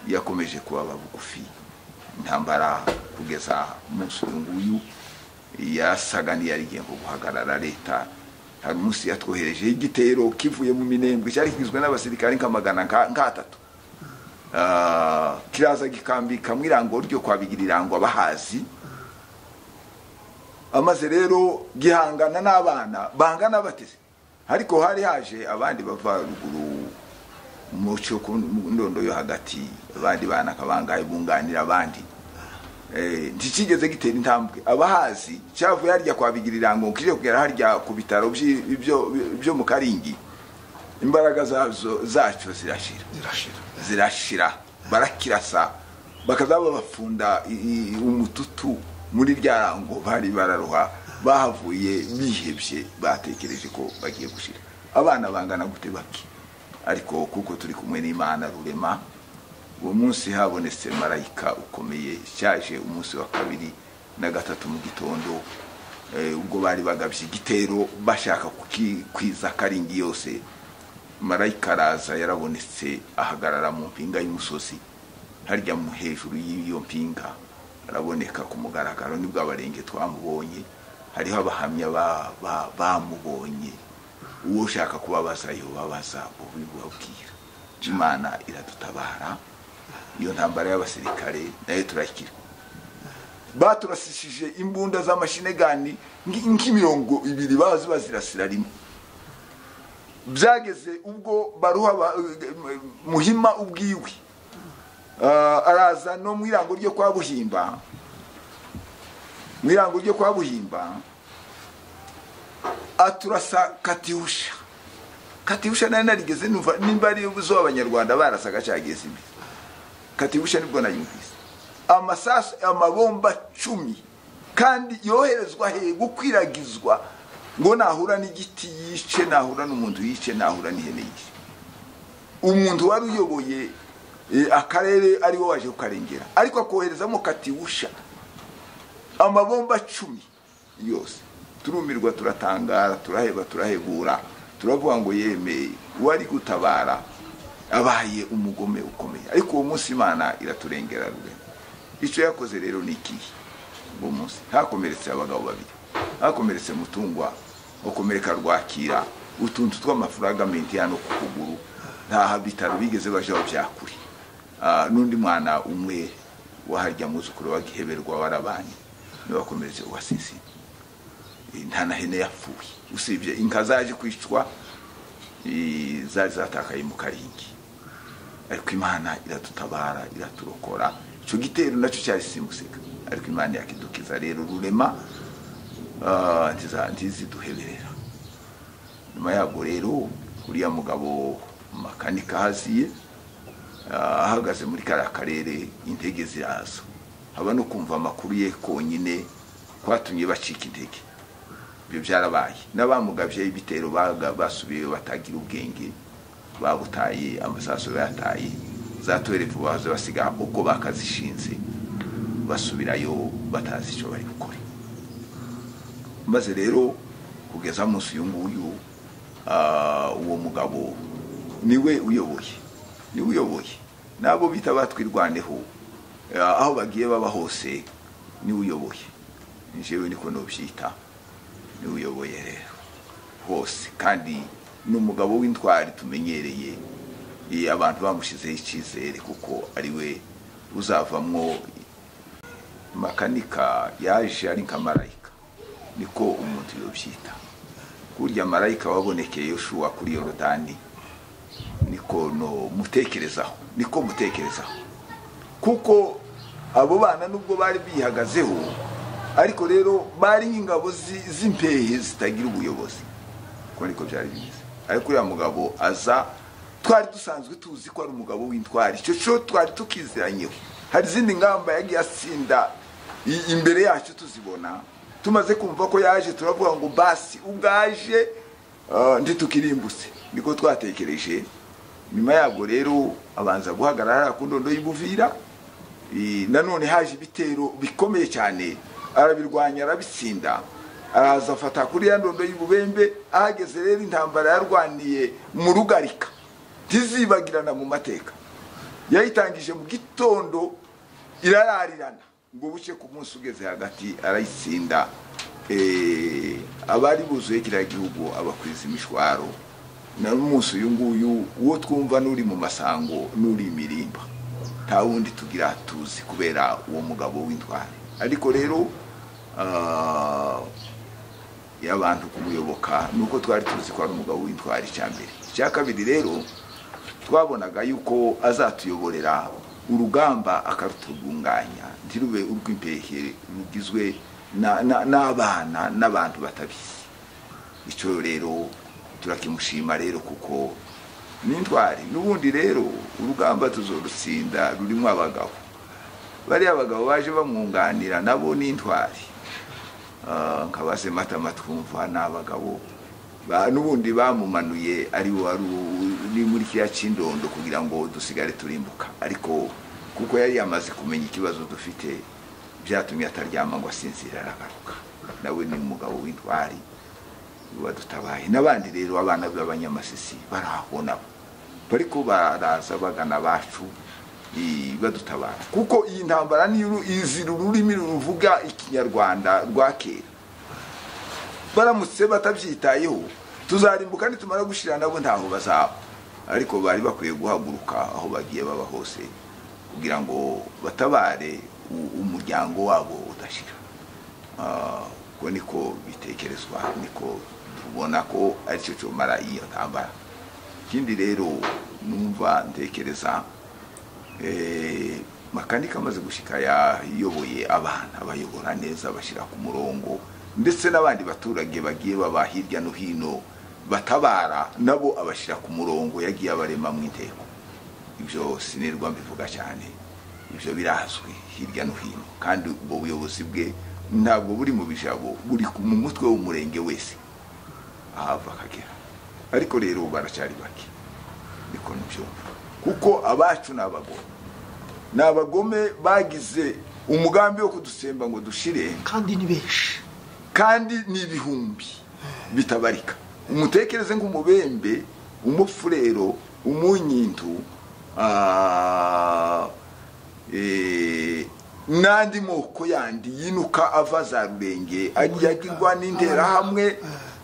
yakomeje kubaba bugufi intambara kugeza umunsi uyu nguyu yasaga n'iyari igiye nko guhagarara leta hari umunsi yatwoherejeho igitero kivuye mu minembwe cyari kigizwe n'abasirikare nka magana nka- nk'atatu Ah, kiraza gikambika mu irango ryo kwabigira irango abahazi amaze rero gihangana n'abana bangana bateze ariko hari haje abandi bava ruguru mu cyo ku mu ndondo yo hagati abandi bana kabangaye bunganira abandi Eh, ntikigeze gitera intambwe abahazi cyavuye harya kwabigira irango kije kugera harya ku bitaro by'i- byo byo mu karingi imbaraga zazo zacyo zirashira zirashira zirashira barakirasa bakaza babafunda i- i- umututu muri rya rango bari bararuha bahavuye bihebye batekereje ko bagiye gushira abana bangana gute bake ariko kuko turi kumwe n'imana rurema uwo munsi habonetse marayika ukomeye cyaje umunsi wa kabiri na gatatu mu gitondo eh, ubwo bari bagabye igitero bashaka kukikwiza karingi yose marayika araza yarabonetse ahagarara mu mpinga y'umusozi harya mu hejuru y'iyo mpinga araboneka ku mugaragaro nibwo abarenge twamubonye hariho abahamya ba- ba- bamubonye uwo ushaka kubabaza yobabaza ubibabwira imana iradutabara iyo ntambara y'abasirikare nayo turayikira baturasishije imbunda z'amashinegani nk- nk'imirongo ibiri bazi bazirasira rimwe byageze ubwo baruha ba- muhima ubwiwe Ah, araza no mu irango ryo kwa buhimba mu irango ryo kwa buhimba aturasa katihusha katibusha nari narigeze numva nimba ari zo abanyarwanda barasaga cyageze imbere katibusha nibwo nayumvise amasasu amabomba cumi kandi yoherezwa he gukwiragizwa ngo nahura n'igiti yice nahura n'umuntu yice nahura n'ihene yice umuntu wari uyoboye eh, akarere ari we waje kukarengera ariko akoherezamo katibusha amabomba cumi yose turumirwa turatangara turaheba turahegura turavuga ngo yemeye uwari gutabara abaye umugome ukomeye ariko uwo munsi imana iraturengera rurema icyo yakoze rero ni ikihe uwo munsi hakomeretse abagabo babiri hakomeretse mutungwa ukomereka rwakira utuntu tw'amafuragamenti hano ku kuguru nta bitaro bigeze bajaho byakure Ah, n'undi mwana umwe waharya muzukuru wagiheberwa warabanye niwe wakomeretse uwasisi nta na hene yapfuye usibye inka zaje kwicwa eh, zari zatakaye mu karingi ariko imana iradutabara iraturokora icyo gitero nacyo cyari simuseka ariko imana yakidukiza rero rurema ah, ntiza- ntiziduheberera nyuma yabwo rero uriya mugabo makanika haziye ah, ahagaze muri kariya karere intege ziraza haba no kumva amakuru ye konyine kwatumye bacika intege ibyo byarabaye n'abamugabye ibitero baga- basubiye batagira ubwenge babutaye amasaso bayataye za tuwerefu baza basiga uko bakazishinze basubirayo batazi icyo bari gukora maze rero kugeza munsi uyu nguyu ah, uwo mugabo niwe uyoboye niwe uyoboye n'abo bita batwirwaneho ah, aho bagiye baba hose niwe uyoboye njyewe niko nubyita niwe uyoboye rero hose kandi ni umugabo w'intwari tumenyereye eh, abantu bamushyizeho icyizere kuko ariwe uzavamwo makanika yaje ari nka marayika niko umuntu yobyita kurya marayika wabonekeye yoshuwa kuri yorodani niko no mutekerezaho niko mutekerezaho kuko abo bana nubwo bari bihagazeho ariko rero bari nk'ingabo zi- z'impehe zitagira ubuyobozi kuko niko byari bimeze ariko uriya mugabo aza twari dusanzwe tuzi ko ari umugabo w'intwari icyo cyo twari tukiziranyeho hari izindi ngamba yagiye atsinda i- imbere yacu tuzibona tumaze kumva ko yaje turavuga ngo basi ubwaje ah, ntitukirimbutse niko twatekereje nyuma yabwo rero abanza guhagarara hariya ku ndondo y'ibuvira Eh, nanone haje ibitero bikomeye cyane arabirwanya arabitsinda araza afata kuri ya ndondo y'ububembe ahageze rero intambara yarwaniye mu rugarika ntizibagirana mu mateka yayitangije mu gitondo irararirana ngo buke ku munsi ugeze hagati arayitsinda Eh, abari buzuye kiriya gihugu abakwiza imishwaro na n'umunsi uyu nguyu uwo twumva n'uri mu masango n'uri imirimba nta wundi tugira tuzi kubera uwo mugabo w'intwari ariko rero ah, iyo abantu kumuyoboka ni uko twari tuzi ko ari umugabo w'intwari icya mbere icya kabiri rero twabonaga yuko azatuyoborera urugamba akarutunganya ntirube urw'impehe rugizwe na- na- n'abana n'abantu batabizi icyo rero turakimushima rero kuko ni intwari n'ubundi rero urugamba tuzorutsinda rurimo abagabo bariya abagabo baje bamwunganira nabo ni intwari Ah, nkabaze matama twumva ni abagabo Ba- n'ubundi bamumanuye ari we wari u- ni muri kiriya cy'indondo kugira ngo dusigare turimbuka ariko kuko yari yamaze kumenya ikibazo dufite byatumye ataryama ngo asinzire aragaruka nawe ni umugabo w'intwari badutabaye n'abandi rero abana b'abanyamasisi bari aho nabo bariko baraza bagana bacu i- badutabara kuko iyi ntambara ni uru- izira ururimi ruvuga ikinyarwanda rwa kera baramutse batabyitayeho tuzarimbuka nitumara gushira nabo ntaho bazaba ariko bari bakwiye guhaguruka aho bagiye baba hose kugira ngo batabare u- umuryango wabo udashira Ah, ubwo niko bitekerezwa niko tubona ko aricyo cyomara iyo ntambara ikindi rero numva ntekereza eh, makanika amaze gushika yayoboye abana abayobora neza abashyira ku murongo ndetse n'abandi baturage bagiye baba hirya no hino batabara nabo abashyira ku murongo yagiye abarema mu inteko ibyo sinirwa mbivuga cyane ibyo birazwi hirya no hino kandi ubwo buyobozi bwe ntabwo buri mu bijabo buri ku- mu mutwe w'umurenge wese ahava akagera ariko rero baracyari bake niko ntibyumva kuko abacu ni abagome ni abagome bagize umugambi wo kudutsemba ngo dushire kandi ni benshi kandi ni ibihumbi bitabarika umutekereze nk'umubembe umufurero umunyintu ah, eh, n'andi moko yandi yinuka ava za rurenge ajya agirwa n'interahamwe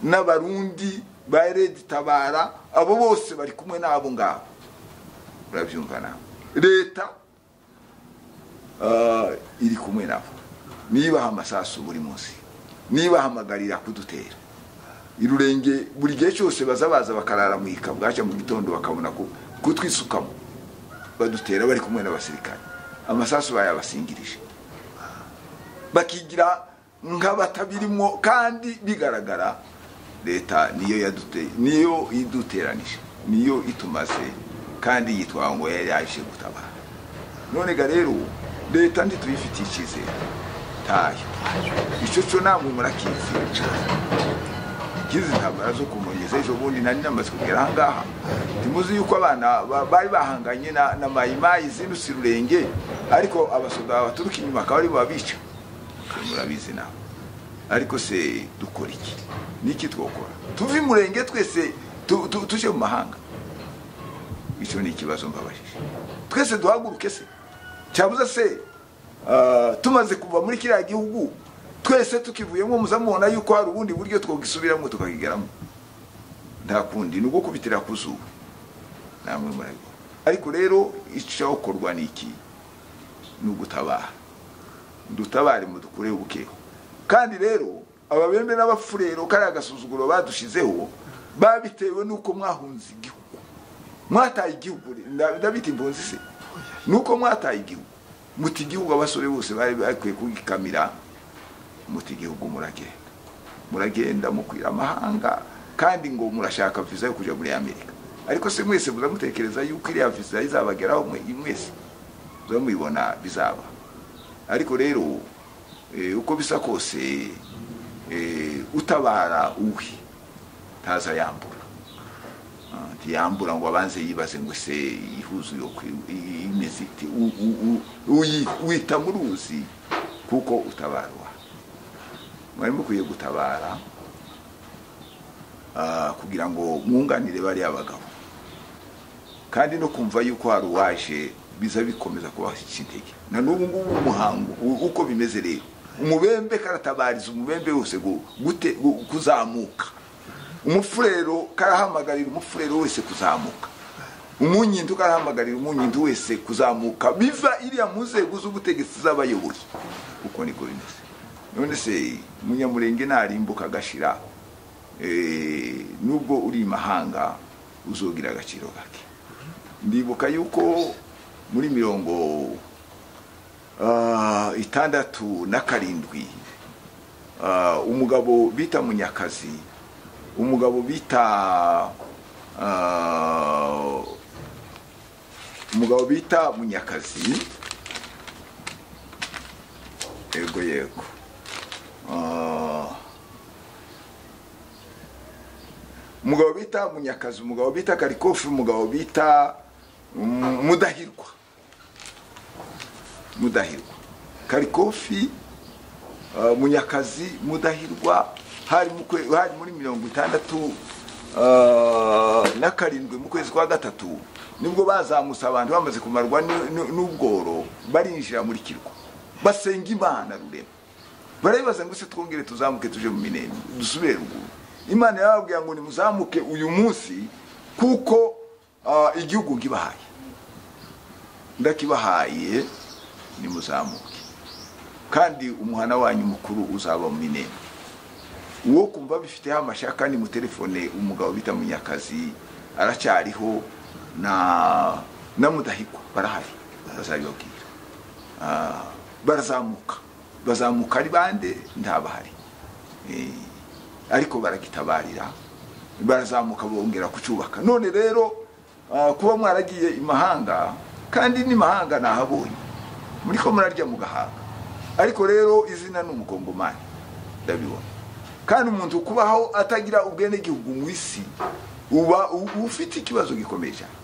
n'abarundi ba redi tabara abo bose bari kumwe n'abo ngabo urabyumva nawe leta Ah, iri kumwe nabo nibaha amasasu buri munsi nibahamagarira kudutera irurenge buri gihe cyose baza baza bakarara mu ika bwacya mu gitondo bakabona ku- kutwisukamo badutera bari kumwe n'abasirikare amasasu bayabasingirije bakigira nk'abatabirimwo kandi bigaragara leta niyo yadute niyo iduteranije niyo itumaze kandi yitwa ngo yari yaje gutabara none ga rero leta ntituyifitiye icyizere tayo icyo cyo namwe murakizi kizi intambara zo kumugeza ejo bundi nari namaze kugera ahangaha ntimuzi yuko abana ba- bari bahanganye na, na mayimayi zinutse rurenge ariko abasoda baturuka inyuma akaba ari bo babica Ibyo murabizi nawe ariko se dukora iki niki twokora tuve i murenge twese tu- tu- tuje mu mahanga icyo ni ikibazo mbabajije twese duhaguruke se cyabuze se ah, tumaze kuva muri kiriya gihugu twese tukivuyemo muzamubona yuko hari ubundi buryo twagisubiramo tukakigeramo nta kundi ni uko kubitira ku zuba namwe murabibona ariko rero icyakorwa ni iki ni ugutabara dutabare mudukureho ubukeho kandi rero ababembe n'abafurero kariya gasuzuguro badushizeho babitewe n'uko mwahunze igihugu mwataye igihugu nda- ndabita impunzi se nuko mwataye igihugu muti igihugu abasore bose bari bakwiye kugikamira muti igihugu muragenda muragenda mukwira amahanga kandi ngo murashaka viza yo kujya muri amerika ariko se mwese muramutekereza yuko iriya viza izabageraho mwe- mwese muzamubibona bizaba ariko rero eh, uko bisa kose eh, utabara uwe ntaza yambura Ah, ntiyambura ngo abanze yibaze ngo se ihuzu yo kwi- i- imeze ite U- u- u- uyi- wita muri uzi kuko utabarwa mwari mukwiye gutabara ah, kugira ngo mwunganire bariya bagabo kandi no kumva yuko hari uwaje biza bikomeza kubashyira intege na n'ubu ngubu umuhango u- uko bimeze rero umubembe karatabariza umubembe wose gu- gute- gu- kuzamuka umufurero karahamagarira umufurero wese kuzamuka umunyindu karahamagarira umunyindu wese kuzamuka biva iriya mu nzego z'ubutegetsi z'abayobozi uko niko bimeze none se umunyamurenge narimbuka agashira eh, nubwo uri imahanga uzogira agaciro gake ndibuka yuko muri mirongo ah, itandatu na karindwi ah, umugabo bita munyakazi umugabo bita ah, umugabo bita munyakazi yego yego Ah, umugabo bita munyakazi umugabo bita karikofi umugabo bita mm, mudahirwa mudahirwa karikofi ah, munyakazi mudahirwa hari mu kwe- hari muri mirongo itandatu ah, na karindwi mu kwezi kwa gatatu nibwo bazamutse abantu bamaze kumarwa ni- ni- n'ubworo barinjira muri kirwa basenga imana rurema barabibaza ngo se twongere tuzamuke tuje mu minembwe dusubire ruguru imana yababwira ngo nimuzamuke uyu munsi kuko ah, igihugu ngibahaye ndakibahaye nimuzamuke kandi umuhana wanyu mukuru uzaba mu minembwe uwo kumva bifiteho amashaka ni mutelefone umugabo bita munyakazi aracyariho na na mudahigwa barahari bazabibabwira Ah, barazamuka bazamuka ari bande ntabahari Eh, ariko baragitabarira barazamuka bongera kucyubaka none rero ah, kuba mwaragiye imahanga kandi n'imahanga nahabonye muri ko murarya mugahanga ariko rero izina ni umugongomani ndabibona kandi umuntu kubaho atagira ubwenegihugu mu isi uba u- ufite ikibazo gikomeye cyane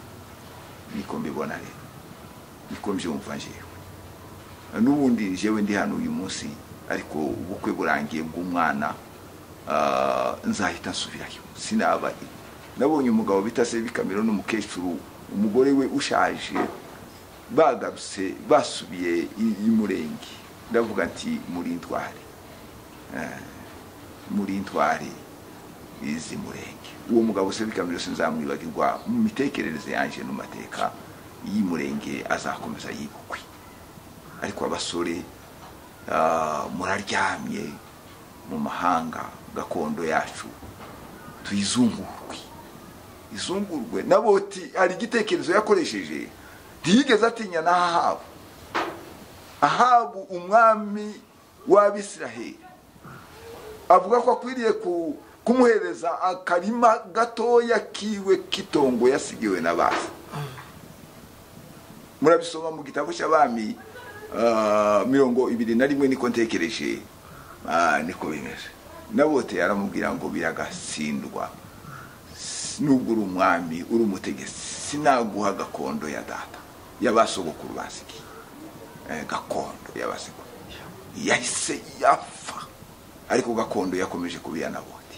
niko mbibona rero niko mbyumva njyewe n'ubundi njyewe ndi hano uyu munsi ariko ubukwe burangiye bw'umwana ah, nzahita nsubirayo sinaba nabonye umugabo bita se bikamiro n'umukecuru umugore we ushaje bagarutse basubiye i- i murenge ndavuga nti muri ntwari Eh, muri ntwari izi murenge uwo mugabo se bikamiro sinzamwibagirwa mu mitekerereze yanjye no mu mateka y'i murenge azakomeza yibukwe ariko abasore ah, muraryamye mu mahanga gakondo yacu tuyizungurwe izungurwe naboti hari igitekerezo yakoresheje ntiyigeze atinya na ahabu ahabu umwami w'abisiraheli avuga ko akwiriye ku- kumuhereza akarima gatoya kiwe k'itongo yasigiwe na base murabisoma mu gitabo cy'abami ah, mirongo ibiri na rimwe niko ntekereje ah, niko bimeze nabote aramubwira ngo biragatsindwa nubwo uri umwami uri umutegetsi sinaguha gakondo ya data y'abasogokuru basigiye Eh, gakondo y'abasogokuru yahise yapfa ariko gakondo yakomeje kubiya naboti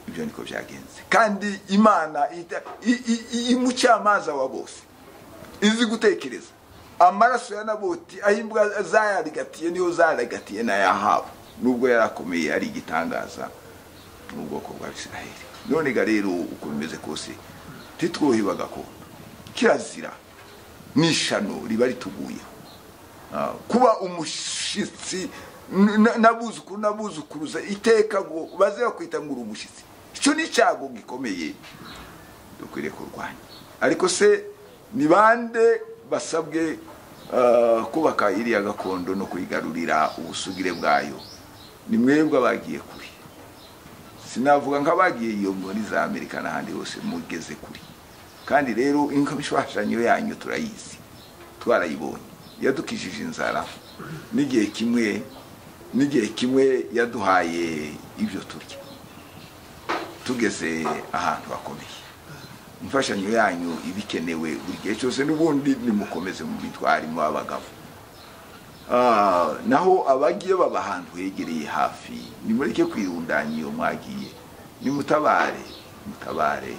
ibyo niko byagenze kandi imana ita- i- i- i- imucyamaza wa bose izi gutekereza amaraso ya naboti aho imbwa zarigatiye niyo zarigatiye n'ayahabu nubwo yari akomeye ari igitangaza mu bwoko bwa bisiraheli none ga rero uko bimeze kose ntitwuhiba gakondo kirazira n'ishano riba rituguyeho Ah, kuba umushyitsi n- n- n'abuzukuru n'abuzukuruza iteka ngo baze bakwita ngo uri umushyitsi icyo ni icyago gikomeye dukwiriye kurwanya ariko se ni bande basabwe ah, kubaka iriya gakondo no kuyigarurira ubusugire bwayo ni mwebwe abagiye kure sinavuga nk'abagiye iyo muri za amerika n'ahandi hose mugeze kure kandi rero inkomishwashanyo yanyu turayizi twarayibonye yadukijije inzara n'igihe kimwe n'igihe kimwe yaduhaye ibyo turya tugeze ahantu hakomeye imfashanyo yanyu iba ikenewe buri gihe cyose n'ubundi nimukomeze mu bitwari mu abagabo Ah, naho abagiye baba ahantu hegereye hafi nimureke kwirundanya iyo mwagiye nimutabare mutabare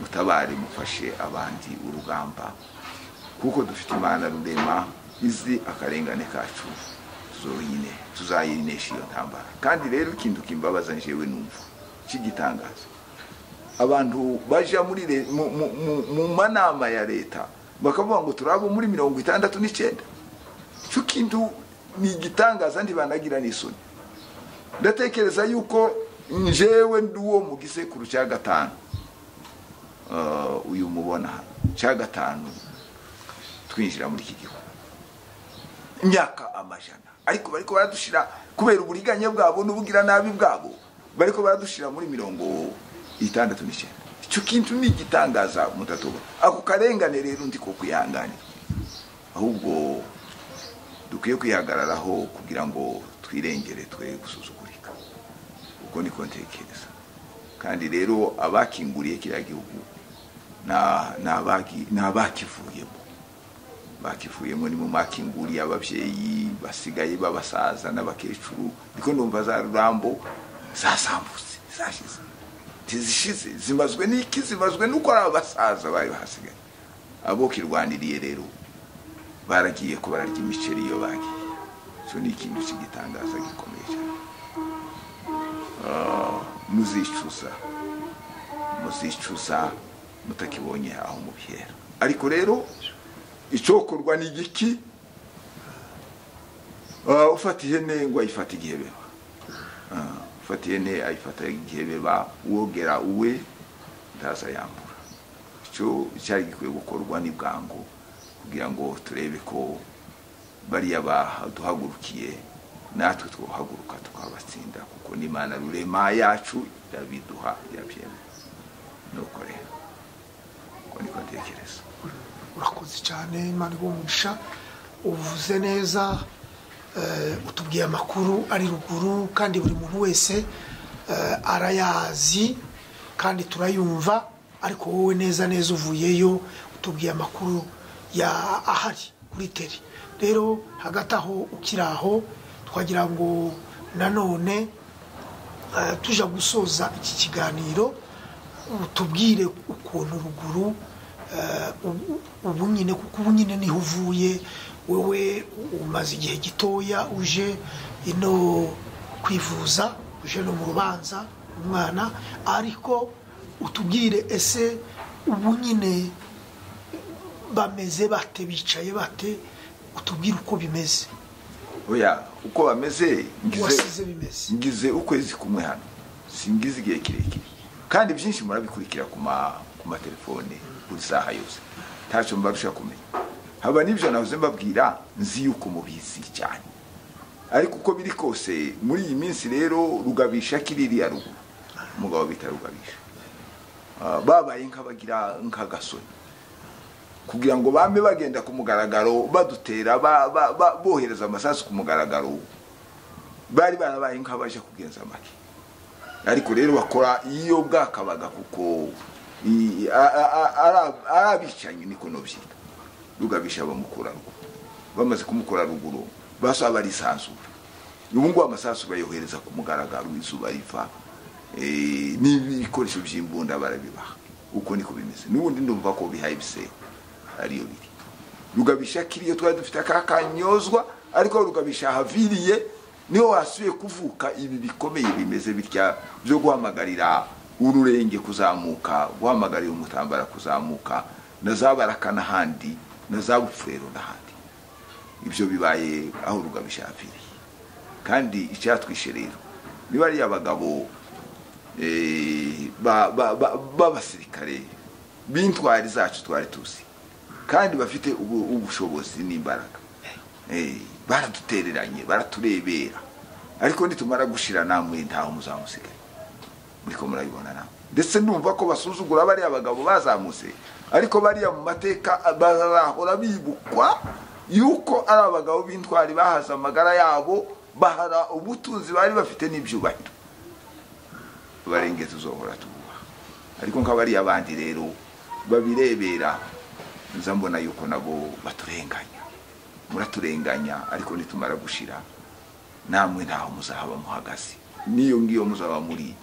mutabare mufashe abandi urugamba kuko dufite imana rurema izi akarengane kacu zonyine tuzayinesha iyo ntambara kandi rero ikintu kimbabaza njyewe numva cy'igitangaza abantu bajya muri le- mu- mu- mu- mu manama ya leta bakavuga ngo turi abo muri mirongo itandatu n'icyenda icyo kintu ni igitangaza ntibanagira n'isoni ndatekereza yuko njyewe ndi uwo mu gisekuru cya gatanu Ah, uyu mubona hano, cya gatanu twinjira muri iki gihugu imyaka amajana ariko bariko baradushyira kubera uburiganya bwabo n'ubugira nabi bwabo bariko baradushyira muri mirongo itandatu n'icyenda icyo kintu ni igitangaza mutatubona ako karengane rero ndiko kwihanganira ahubwo dukwiye kwihagararaho kugira ngo twirengere twe gusuzugurika uko niko ntekereza kandi rero abakinguriye kiriya gihugu na- ni abaki- ni abakivuyemo bakivuyemo ni mu makinguriye ababyeyi basigaye b'abasaza n'abakecuru niko numva za rurambo zasambutse zashize ntizishize zimazwe n'iki zimazwe n'uko ari abasaza bari bahasigaye abo kirwaniriye rero baragiye ko bararya imiceri iyo bagiye icyo ni ikintu cy'igitangaza gikomeye cyane Ah, muzicuza muzicuza mutakibonye aho mubihera ariko rero icokorwa ni igiki Ah, ufata ihene ngo ayifata igihe beba Ah, ufata ihene ayifata igihe beba wogera uwe ndaza yambura icyo cyari gikwiye gukorwa ni bwangu kugira ngo turebe ko bariya baduhagurukiye natwe twahaguruka tukabatsinda kuko n'imana rurema yacu irabiduha irabyemera nuko rero uko niko ntekereza urakoze cyane imana ibumugisha uvuze neza eh, utubwiye amakuru ari ruguru kandi buri muntu wese eh, arayazi kandi turayumva ariko wowe neza neza uvuyeyo utubwiye amakuru ya ahari kuri teri rero hagati aho ukiri aho twagira ngo nanone eh, tujya gusoza iki kiganiro utubwire ukuntu ruguru eh, ubu- ubu nyine kuko ubu nyine niho uvuye wowe umaze igihe gitoya uje ino kwivuza uje no mu rubanza umwana ariko utubwire ese ubu nyine bameze bate bicaye bate utubwire uko bimeze oya uko bameze ngize wasize bimeze ngize ukwezi kumwe hano singize igihe kirekire kandi byinshi murabikurikira ku ma- ku matelefone buri saha yose ntacyo mbarusha kumenya haba n'ibyo navuze mbabwira nzi yuko mubizi cyane ariko uko biri kose muri iyi minsi rero rugabisha kiririya ruguru umugabo bita rugabisha Ah, babaye nk'abagira nk'agasoni kugira ngo bame bagenda ku mugaragaro badutera ba- ba- ba- bohereza amasasu ku mugaragaro bari barabaye nk'abaje kugenza amake ariko rero bakora iyo bwakabaga kuko i- a- a- a- ara- ari abicanyi niko nobyita rugabisha bamukura ruguru bamaze kumukura ruguru basaba barisanzura ubu ngubu amasasu bayohereza ku mugaragaro izuba riva eh, n'ibikoresho by'imbunda barabibaha uko niko bimeze n'ubundi ndumva ko bihaye ibisebo ariyo biri rugabisha kiriyo twari dufite aka kanyozwa ariko aho rugabisha ahaviriye niho hasubiye kuvuka ibi bikomeye bimeze bitya byo guhamagarira ururenge kuzamuka guhamagarira umutambara kuzamuka na za baraka n'ahandi na za bufurero n'ahandi ibyo bibaye aho rugabisha ahaviriye kandi icyatwishe rero niba ari abagabo eh, ba- ba- ba- b'abasirikare b'intwari zacu twari tuzi kandi bafite ubu- ubushobozi n'imbaraga Eh, baradutereranye baraturebera ariko nitumara gushira namwe ntaho muzamusigaye muriko murabibona nawe ndetse numva ko basuzugura bariya bagabo bazamutse ariko bariya mu mateka bazahora bibukwa yuko ari abagabo b'intwari bahaze amagara yabo bahara ubutunzi bari bafite n'ibyubahiro barenge tuzohora tububaha ariko nk'abariya bandi rero babirebera nza mbona yuko nabo baturenganya muraturenganya ariko nitumara gushira namwe ntaho muzahaba muhagaze n'iyo ngiyo muzaba muri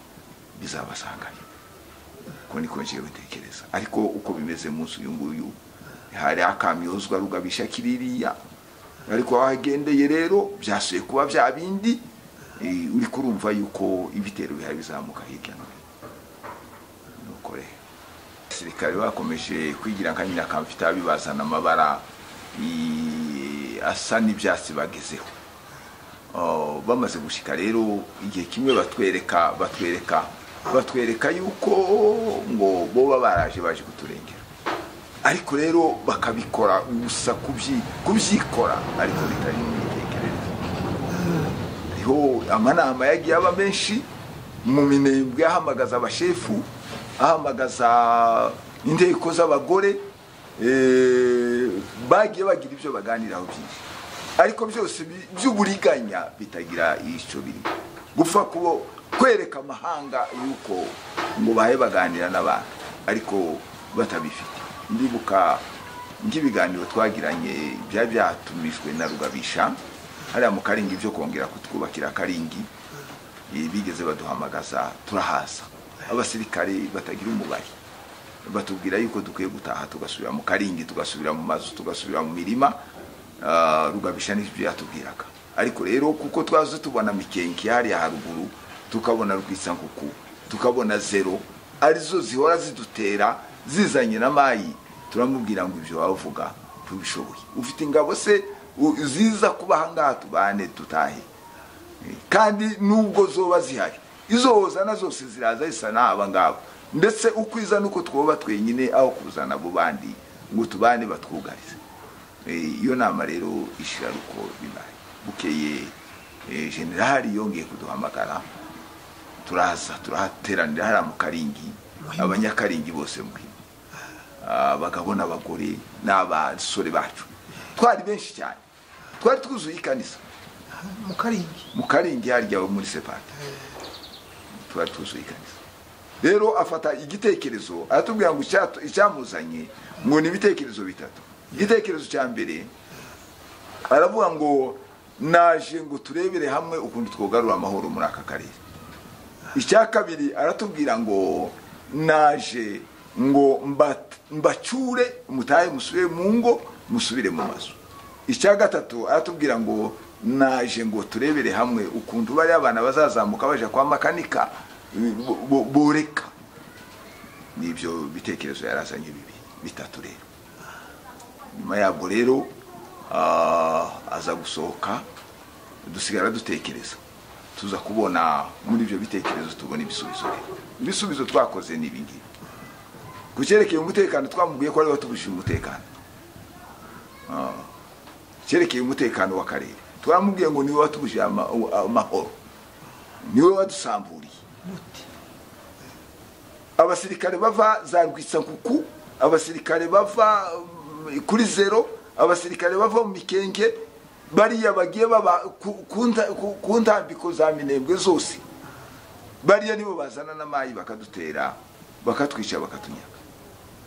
bizabasangayo uko niko njewe ntekereza ariko uko bimeze munsi uyu nguyu hari akamyozwa rugabisha kiririya ariko aho agendeye rero byasuye kuba bya bindi eh, uri kurumva yuko ibitero bihari bizamuka hirya no hino nuko rero abasirikare bakomeje kwigira nka nyina kamfita bibazana amabara i- asa n'ibyatsi bagezeho Oh, bamaze gushika rero igihe kimwe batwereka batwereka batwereka yuko ngo boba baraje baje kuturengera ariko rero bakabikora gusa kubyi- kubyikora ariko bitari mu mitekerereze hariho amanama yagiye aba menshi mu minembwe ahamagaza abashefu ahamagaza inteko z'abagore eh, bagiye bagira ibyo baganiraho byinshi ariko byose bi- by'uburiganya bitagira icyo biri gupfa kubo kwereka amahanga yuko ngo bahe baganira n'abantu ariko batabifite ndibuka nk'ibiganiro twagiranye byari byatumijwe na rugabisha hariya mu karingi byo kongera kutwubakira akaringi eh, bigeze baduhamagaza turahaza abasirikare batagira umubare batubwira yuko dukwiye gutaha tugasubira mu karingi tugasubira mu mazu tugasubira mu mirima Ah, rugabisha n'ibyo yatubwiraga ariko rero kuko twaze tubona mikenke hariya haruguru tukabona rwisankuku tukabona zero arizo zihora zidutera zizanye na mayi turamubwira ngo ibyo bavuga tubishoboye ufite ingabo se u- ziza kuba ahangaha tubane tutahe kandi nubwo zoba zihari izohozana zose ziraza zisa n'aba ngaba ndetse uko iza nuko twoba twenyine aho kuzana abo bandi ngo tubane batwugarize Eh, iyo nama rero ishira uko bibaye bukeye Eh, generali yongeye kuduhamagara turaza turahateranira hariya mu karingi Muhima. abanyakaringi bose muhima abagabo n'abagore n'abasore bacu twari benshi cyane twari twuzuye ikanisa mu karingi mu karingi harya aho muri sepata tuba tuzuye ikanisa rero afata igitekerezo aratubwira ngo icyato- icyamuzanye ngo ni ibitekerezo bitatu igitekerezo cya mbere aravuga ngo naje ngo turebere hamwe ukuntu twogarura amahoro muri aka karere icya kabiri aratubwira ngo naje ngo mba- mbacyure mutahe musubire mu ngo musubire mu mazu icya gatatu aratubwira ngo naje ngo turebere hamwe ukuntu bariya abana bazazamuka baje kwa makanika bo- bo- boreka n'ibyo bitekerezo yarazanye bibi bitatu rero nyuma yabwo rero ah, aza gusohoka dusigara dutekereza tuza kubona muri ibyo bitekerezo tubona ibisubizo rero ibisubizo twakoze ni ibingibi ku cyerekeye umutekano twamubwiye ko ariwe watubujije umutekano Ah, cyerekeye umutekano w'akarere twamubwiye ngo niwe watubujije ama- amahoro niwe wadusamburiye muti abasirikare bava za rwitsankuku abasirikare bava mm, kuri zero abasirikare bava mu mikenge bariya bagiye baba ku- ku nta- ku- ku ntambiko za minembwe zose bariya nibo bazana n'amayi bakadutera bakatwica bakatunyaka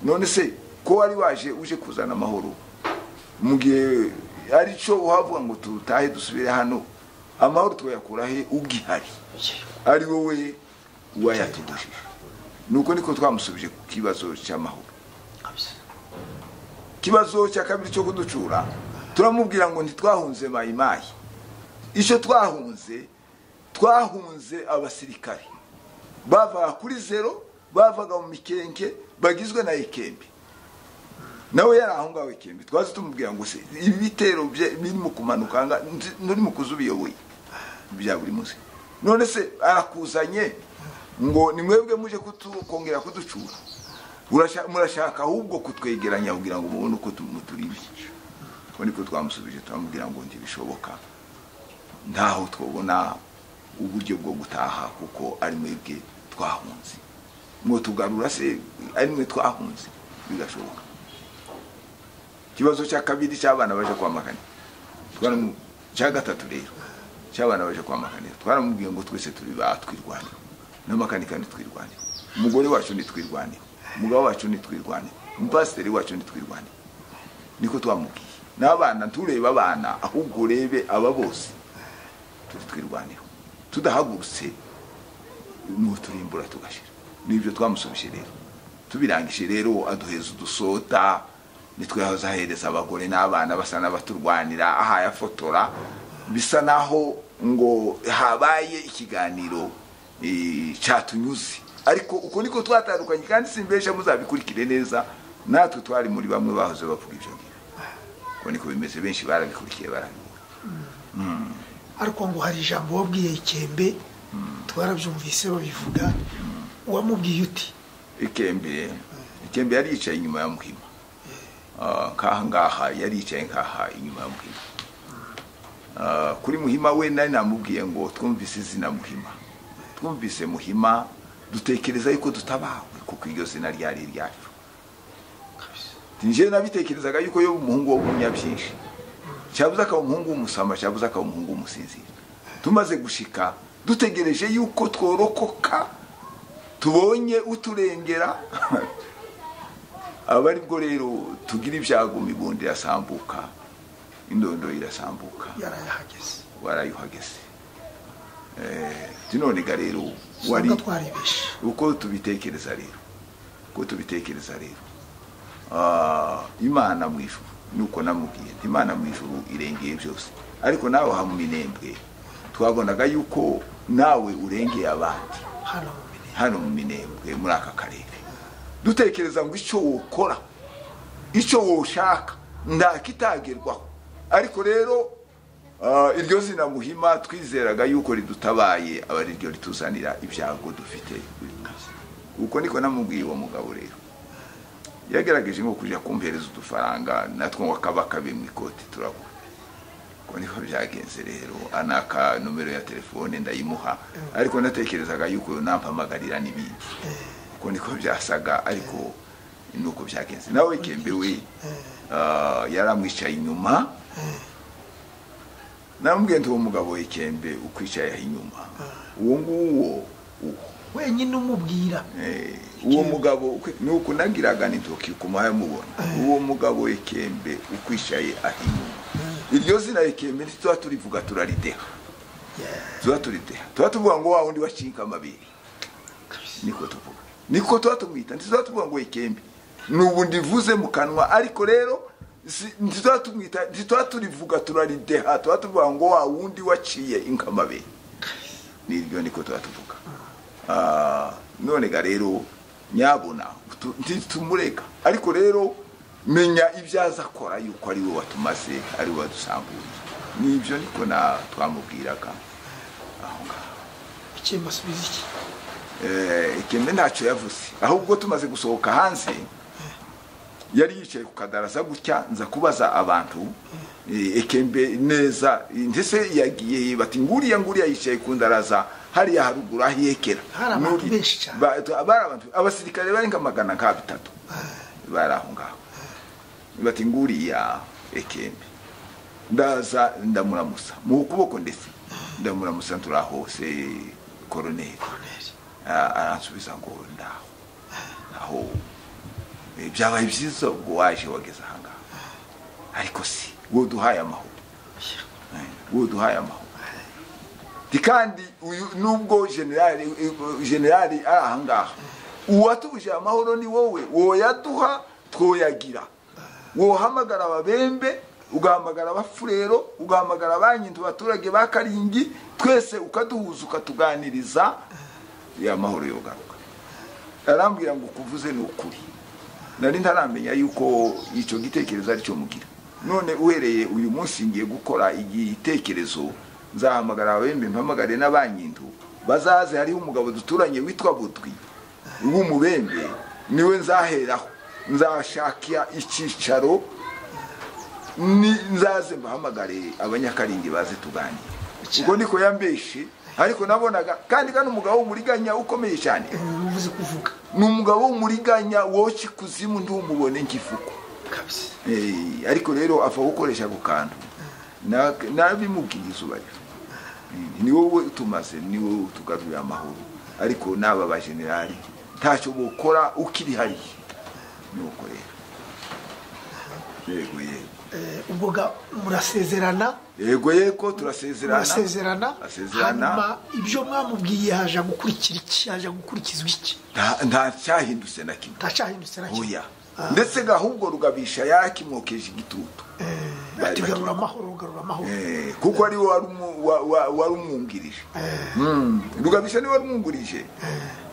none se ko wari waje uje kuzana amahoro mu gihe aricyo uhavuga ngo tutahe dusubire hano amahoro tuyakura he ugihari ari wowe wayatugujije nuko niko twamusubije ku kibazo cy'amahoro ikibazo cya kabiri cyo kuducura turamubwira ngo ntitwahunze mayimayi icyo twahunze twahunze abasirikare bavaga kuri zero bavaga mu mikenke bagizwe na ikembe nawe yari aho ngaho ikembe twazi tumubwira ngo se ibi bitero bye birimo kumanuka aha ngaha, nzi- nuri mu kuza ubiyoboye bya buri munsi none se arakuzanye ngo ni mwebwe muje kutu- kongera kuducura Urasha- murashaka ahubwo kutwegeranya kugira ngo mubone uko muturindisha uko niko twamusubije turamubwira ngo ntibishoboka ntaho twabona uburyo bwo gutaha kuko ari mwebwe twahunze mwotugarura se ari mwe twahunze bigashoboka ikibazo cya kabiri cy'abana baje kwamagana Twaramu- cya gatatu rero cy'abana baje kwamakanira twaramubwiye ngo twese turi batwirwanira n'amakanika ntitwirwanire umugore wacu ntitwirwanire umugabo wacu ntitwirwanire umupasiteri wacu ntitwirwanire niko twamubwiye n'abana nturebe abana ahubwo urebe aba bose turi twirwanira tudahagurutse nuwo turimbura tugashira nibyo twamusubije rero tubirangije rero aduheza udusota nitwe yahoze ahereza abagore n'abana basa n'abaturwanira ahayafotora bisa naho ngo habaye ikiganiro eh, cyatunyuze ariko uko niko twatandukanye kandi simbesha muzabikurikire neza natwe twari muri bamwe bahoze bavuga ibyo ngibyo uko niko bimeze benshi barabikurikiye barabibona ariko ngo hari ijambo wabwiye ikembe twarabyumvise babivuga uwamubwiye uti ikembe ikembe yari yicaye inyuma ya muhima Ah, nk'aha ngaha yari yicaye nk'aha inyuma ya muhima Ah, kuri muhima we nari namubwiye ngo twumvise izina muhima twumvise muhima dutekereza yuko dutabawe kuko iryo zina ryari iryacu njyewe nabitekerezaga yuko yo umuhungu w'umunyabyinshi cyabuze akaba umuhungu w'umusama cyabuze akaba umuhungu w'umusinzira tumaze gushika dutegereje yuko tworokoka tubonye uturengera aba aribwo rero tugira ibyago mibundi irasambuka indondo irasambuka yarayahageze warayuhageze Eh, tinonega rero wari wari twarebeshe uko tubitekereza rero uko tubitekereza rero Ah, imana mu ijuru nuko namubwiye nti imana mu ijuru irengeye byose ariko nawe ha mu minembwe twabonaga yuko nawe urengeye abandi hano mu minembwe hano mu minembwe muri aka karere dutekereza ngo icyo wokora icyo woshaka nta kitagerwaho ariko rero ah, iryo zina muhima twizeraga yuko ridutabaye aba ari ryo rituzanira ibyago dufite buri munsi uko niko namubwiye uwo mugabo rero yagerageje nko kujya kumpereza udufaranga natwo ngo akabaka bimwe ikoti turabura ubu niko byagenze rero anaka nomero ya telefone ndayimuha ariko natekerezaga yuko nampamagarira n'ibindi uko niko byasaga ariko ni uko byagenze nawe kembe we ah, yari amwicaye inyuma namubwiye nti uwo mugabo we kembe ukwicaye aha inyuma uwo nguwo uwo wenyine umubwira Eh, uwo mugabo ukwi- ni ukunagiraga n'intoki kumuhaye mubona uwo mugabo w'ikembe ukwishaye aha inyuma iryo zina rikembe ntituba turivuga turarideha tuba turideha tuba tuvuga ngo wa wundi wacinka amabere niko tuvuga niko tuba tumwita ntituba tuvuga ngo ikembe ni ubu ndivuze mu kanwa ariko rero si- ntituba tumwita ntituba turivuga turarideha tuba tuvuga ngo wa wundi waciye inka amabere niryo niko tuba tuvuga Ah, none ga rero nyabona tu- ntitumureka ariko rero menya ibyo aza akora yuko ari we watumaze ari we wadusamburiye nibyo niko na twamubwiraga aho ngaho ikembe asubiza iki Eh, ikembe ntacyo yavuze ahubwo tumaze gusohoka hanze yari yicaye ku kadaraza gutya nza kubaza abantu eh, ikembe neza ndetse yagiye bati nguriya nguriya yicaye ku ndaraza hariya haruguru aho ihekera Hari abantu Nuri- benshi cyane. ba- tu- bari abantu abasirikare bari nka magana nka bitatu bari aho ngaho bati nguriya ikembe ndaza ndamuramusa mu kuboko ndetse ndamuramusa turahose koroneri koroneri Ah, aransubiza ngo ndaho aho eh, byabaye byiza ubwo waje wageze ahangaha ariko si wowe uduhaye amahoro Eh, wowe uduhaye amahoro Ndi kandi uyu nubwo generali eh, generali ari ahangaha uwatubuje amahoro ni wowe woyaduha twoyagira wohamagara ababembe ugahamagara abafurero ugahamagara abanyindu abaturage ba karingi twese ukaduhuza ukatuganiriza ya mahoro yogaruka arambwira ngo kuvuze ni ukuri nari ntaramenya yuko icyo gitekerezo ari cyo mugira none uhereye uyu munsi ngiye gukora igitekerezo nzahamagara ababembe mpamagare n'abanyindu bazaze hariho umugabo duturanye witwa butwi w'umubembe niwe nzaheraho nzashakira icyicaro ni nzaze mbahamagare abanyakaringi baze tuganire ubwo niko yambeshe ariko nabonaga kandi kano umugabo w'umuriganya ukomeye cyane umuntu uvuze kuvuga ni umugabo w'umuriganya woca ikuzimu ntumubone nk'ifuko kabisa Eh, ariko rero apfa gukoresha ako kantu Na- nabimubwiye izuba rero Eh, ni wowe utumaze ni wowe utugarurira amahoro ariko n'aba bajenerali ntacyo bukora ukiri hariya nuko rero yego yego Eh, ubwo ga murasezerana yego yego turasezerana murasezerana Asezerana. hanyuma ibyo mwamubwiye haje gukurikira iki haje gukurikizwa iki nta nta cyahindutse na kimwe ntacahindutse na kimwe oya ndetse gahubwo rugabisha yakimwokeje igitutu ati garura amahoro garura amahoro Eh, kuko ari we wari umu- wa- wa- wari umwungirije Mm, rugabisha niwe wari umwungirije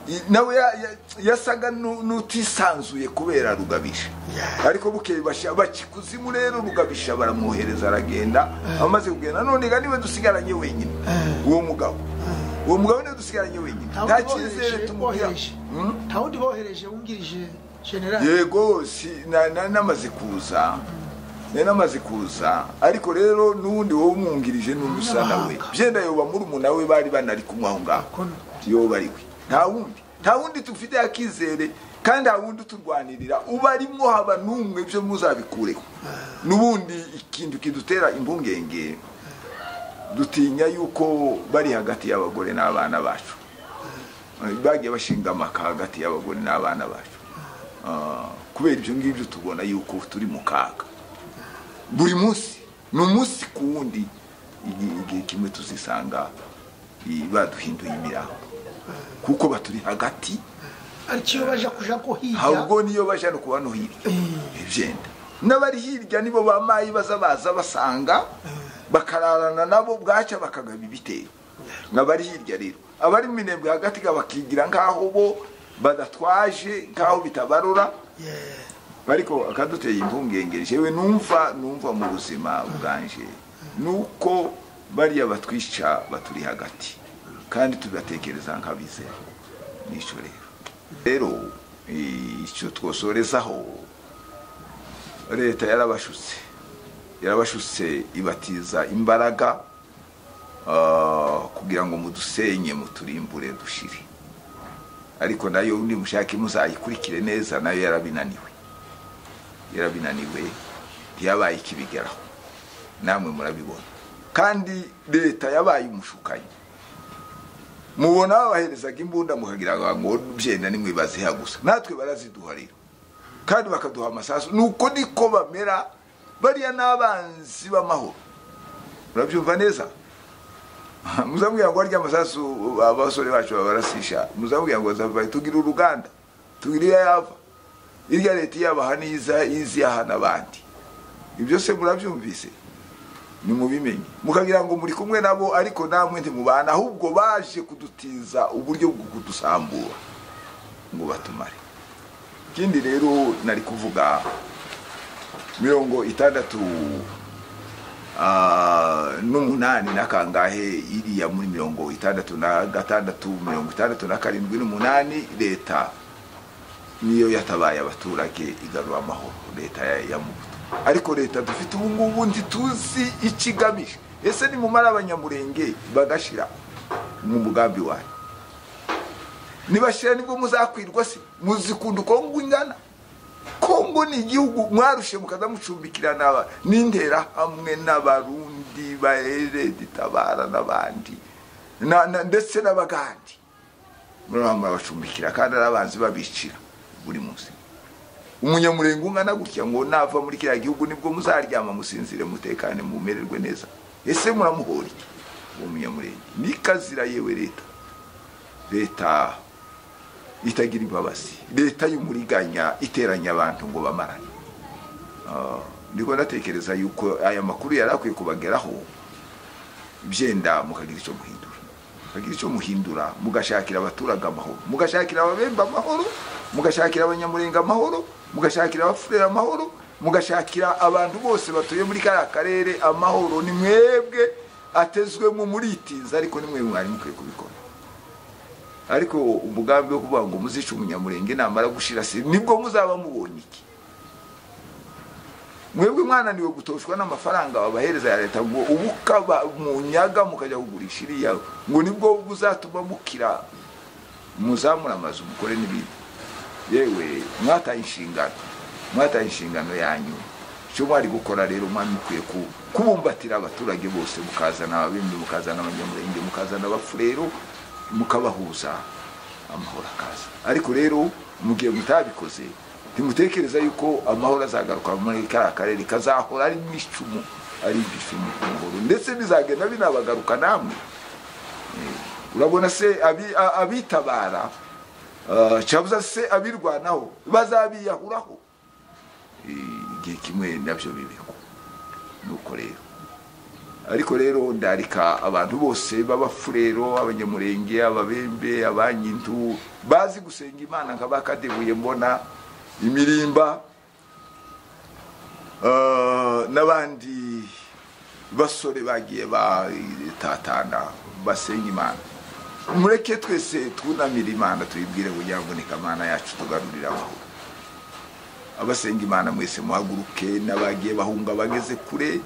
I- nawe ya- ya- yasaga nu- n'utisanzuye kubera rugabisha Yeah. ariko bukeye basha- baca ikuzimu rero rugabisha baramwohereza aragenda amaze kugenda none ga niwe dusigaranye wenyine uwo mugabo uwo mugabo niwe dusigaranye wenyine nta nta wundi cyizere bohereje tumubwira bohereje Mm? nta wundi bohereje wungirije generali yego si- na- na- namaze kuza nari namaze kuza ariko rero n'ubundi wowe umwungirije n'ubusa nawe N'abahanga. byenda yoba murumuna we bari banari kumwe aho ngaho Kono. yoba ari we nta wundi nta wundi tufite akizere kandi nta wundi uturwanirira uba arimwo haba n'umwe byo muzabikureho n'ubundi ikintu kidutera impungenge dutinya yuko bari hagati y'abagore n'abana bacu bagiye bashinga amaka hagati y'abagore n'abana bacu Ah, kubera ibyo ngibyo tubona yuko turi mu kaga buri munsi ni umunsi ku wundi igi- igihe kimwe tuzisanga i- baduhinduye imirambo kuko baturi hagati ariko iyo baje kuja ko hirya ahubwo niyo baja no kuba no hirya ibyenda n'abari hirya nibo ba mayi baza baza basanga bakararana nabo bwaca bakagaba ibitero nk'abari hirya rero abari mu minembwe hagati ga bakigira nk'aho bo badatwaje nk'aho bitabarora Yeah. ariko akaduteye impungenge jewe numva numva mu buzima bwanje nuko bariya batwica baturi hagati kandi tubatekereza nk'abizera nicyo rero rero eh, icyo twosorezaho leta yarabashutse yarabashutse ibatiza imbaraga ah, kugira ngo mudusenye muturimbure dushire ariko nayo nimushake muzayikurikire neza nayo yarabinaniwe yarabinaniwe ntiyabaye ikibigeraho namwe murabibona kandi leta yabaye umushukanyi mubona babaherezaga imbunda mukagira ngo byenda nimwe baziha gusa natwe baraziduha rero kandi bakaduha amasasu ni uko niko bamera bariya n'abanzi b'amahoro murabyumva neza muzabwira ngo harya amasasu abasore bacu babarasisha muzabwira ngo bazava tugira uruganda tugira iyo yava irya leta iyabaha n'iza iziyahana abandi ibyo se murabyumvise nimubimenye mukagira ngo muri kumwe nabo ariko namwe ntimubana ahubwo baje kudutiza uburyo bwo kudusambura ngo batumare ikindi rero nari kuvuga mirongo itandatu ah, n'umunani na kangahe iriya muri mirongo itandatu na gatandatu mirongo itandatu na karindwi n'umunani leta niyo yatabaye abaturage igarura amahoro leta ya- ya mubuto ariko leta dufite ubu ngubu ntituzi ikigamije ese nimumara abanyamurenge bagashira mu mugambi wanyu nibashira nibwo muzakwirwa se muzikunda uko ingana kongo ni igihugu mwarushe mukaza mucumbikira n'aba n'intera hamwe n'abarundi bahereditabara n'abandi na- na- ndetse n'abagandi murabona murabacumbikira kandi ari abanzi babicira buri munsi umunyamurenge ungana gutya ngo nava muri kiriya gihugu nibwo muzaryama musinzire mutekane mumererwe neza ese muramuhora iki uwo munyamurenge ni kazira yewe leta leta itagira imbabazi leta y'umuriganya iteranya abantu ngo bamarane Ah, ndiko ndatekereza yuko aya makuru yari akwiye kubageraho byenda mukagira icyo muhindura mukagira icyo muhindura mugashakira abaturage amahoro mugashakira ababemba amahoro mugashakira abanyamurenga amahoro mugashakira abafurera amahoro mugashakira abantu bose batuye muri kariya karere amahoro ni mwebwe atezwemo muritiza ariko ni mwebwe mwari mukwiye kubikora ariko umugambi wo kuvuga ngo muzica umunyamurenge namara gushira se nibwo muzaba mubonye iki mwebwe mwananiwe gutoshwa n'amafaranga babahereza ya leta ngo ubu kaba munyaga mukajya kugurisha iriya ngo nibwo buzatuma mukira muzamura amazu mukore n'ibindi yewe mwataye inshingano mwataye inshingano yanyu icyo mwari gukora rero mwari mukwiye ku- kubumbatira abaturage bose mukazana ababimbi mukazana abanyamurenge mukazana abafurero mukabahuza amahoro akaza ariko rero mugihe mutabikoze ntimutekereza yuko amahoro azagaruka muri kariya karere kazahora ari n'icumu ari igicumu ku muhoro ndetse bizagenda binabagaruka namwe urabona se abi- a- abitabara ah, cyabuze se abirwanaho bazabiyahuraho Eh, igihe kimwe nabyo bibikwa nuko rero ariko rero ndarika abantu bose b'abafurero abanyamurenge ababembe abanyintu bazi gusenga imana nka bakadebuye mbona imirimba Ah, n'abandi basore bagiye batatana basenga imana mureke twese twunamire imana tuyibwire kugira ngo neka imana yacu tugarurire amahoro abasenga imana mwese muhaguruke n'abagiye bahunga bageze kure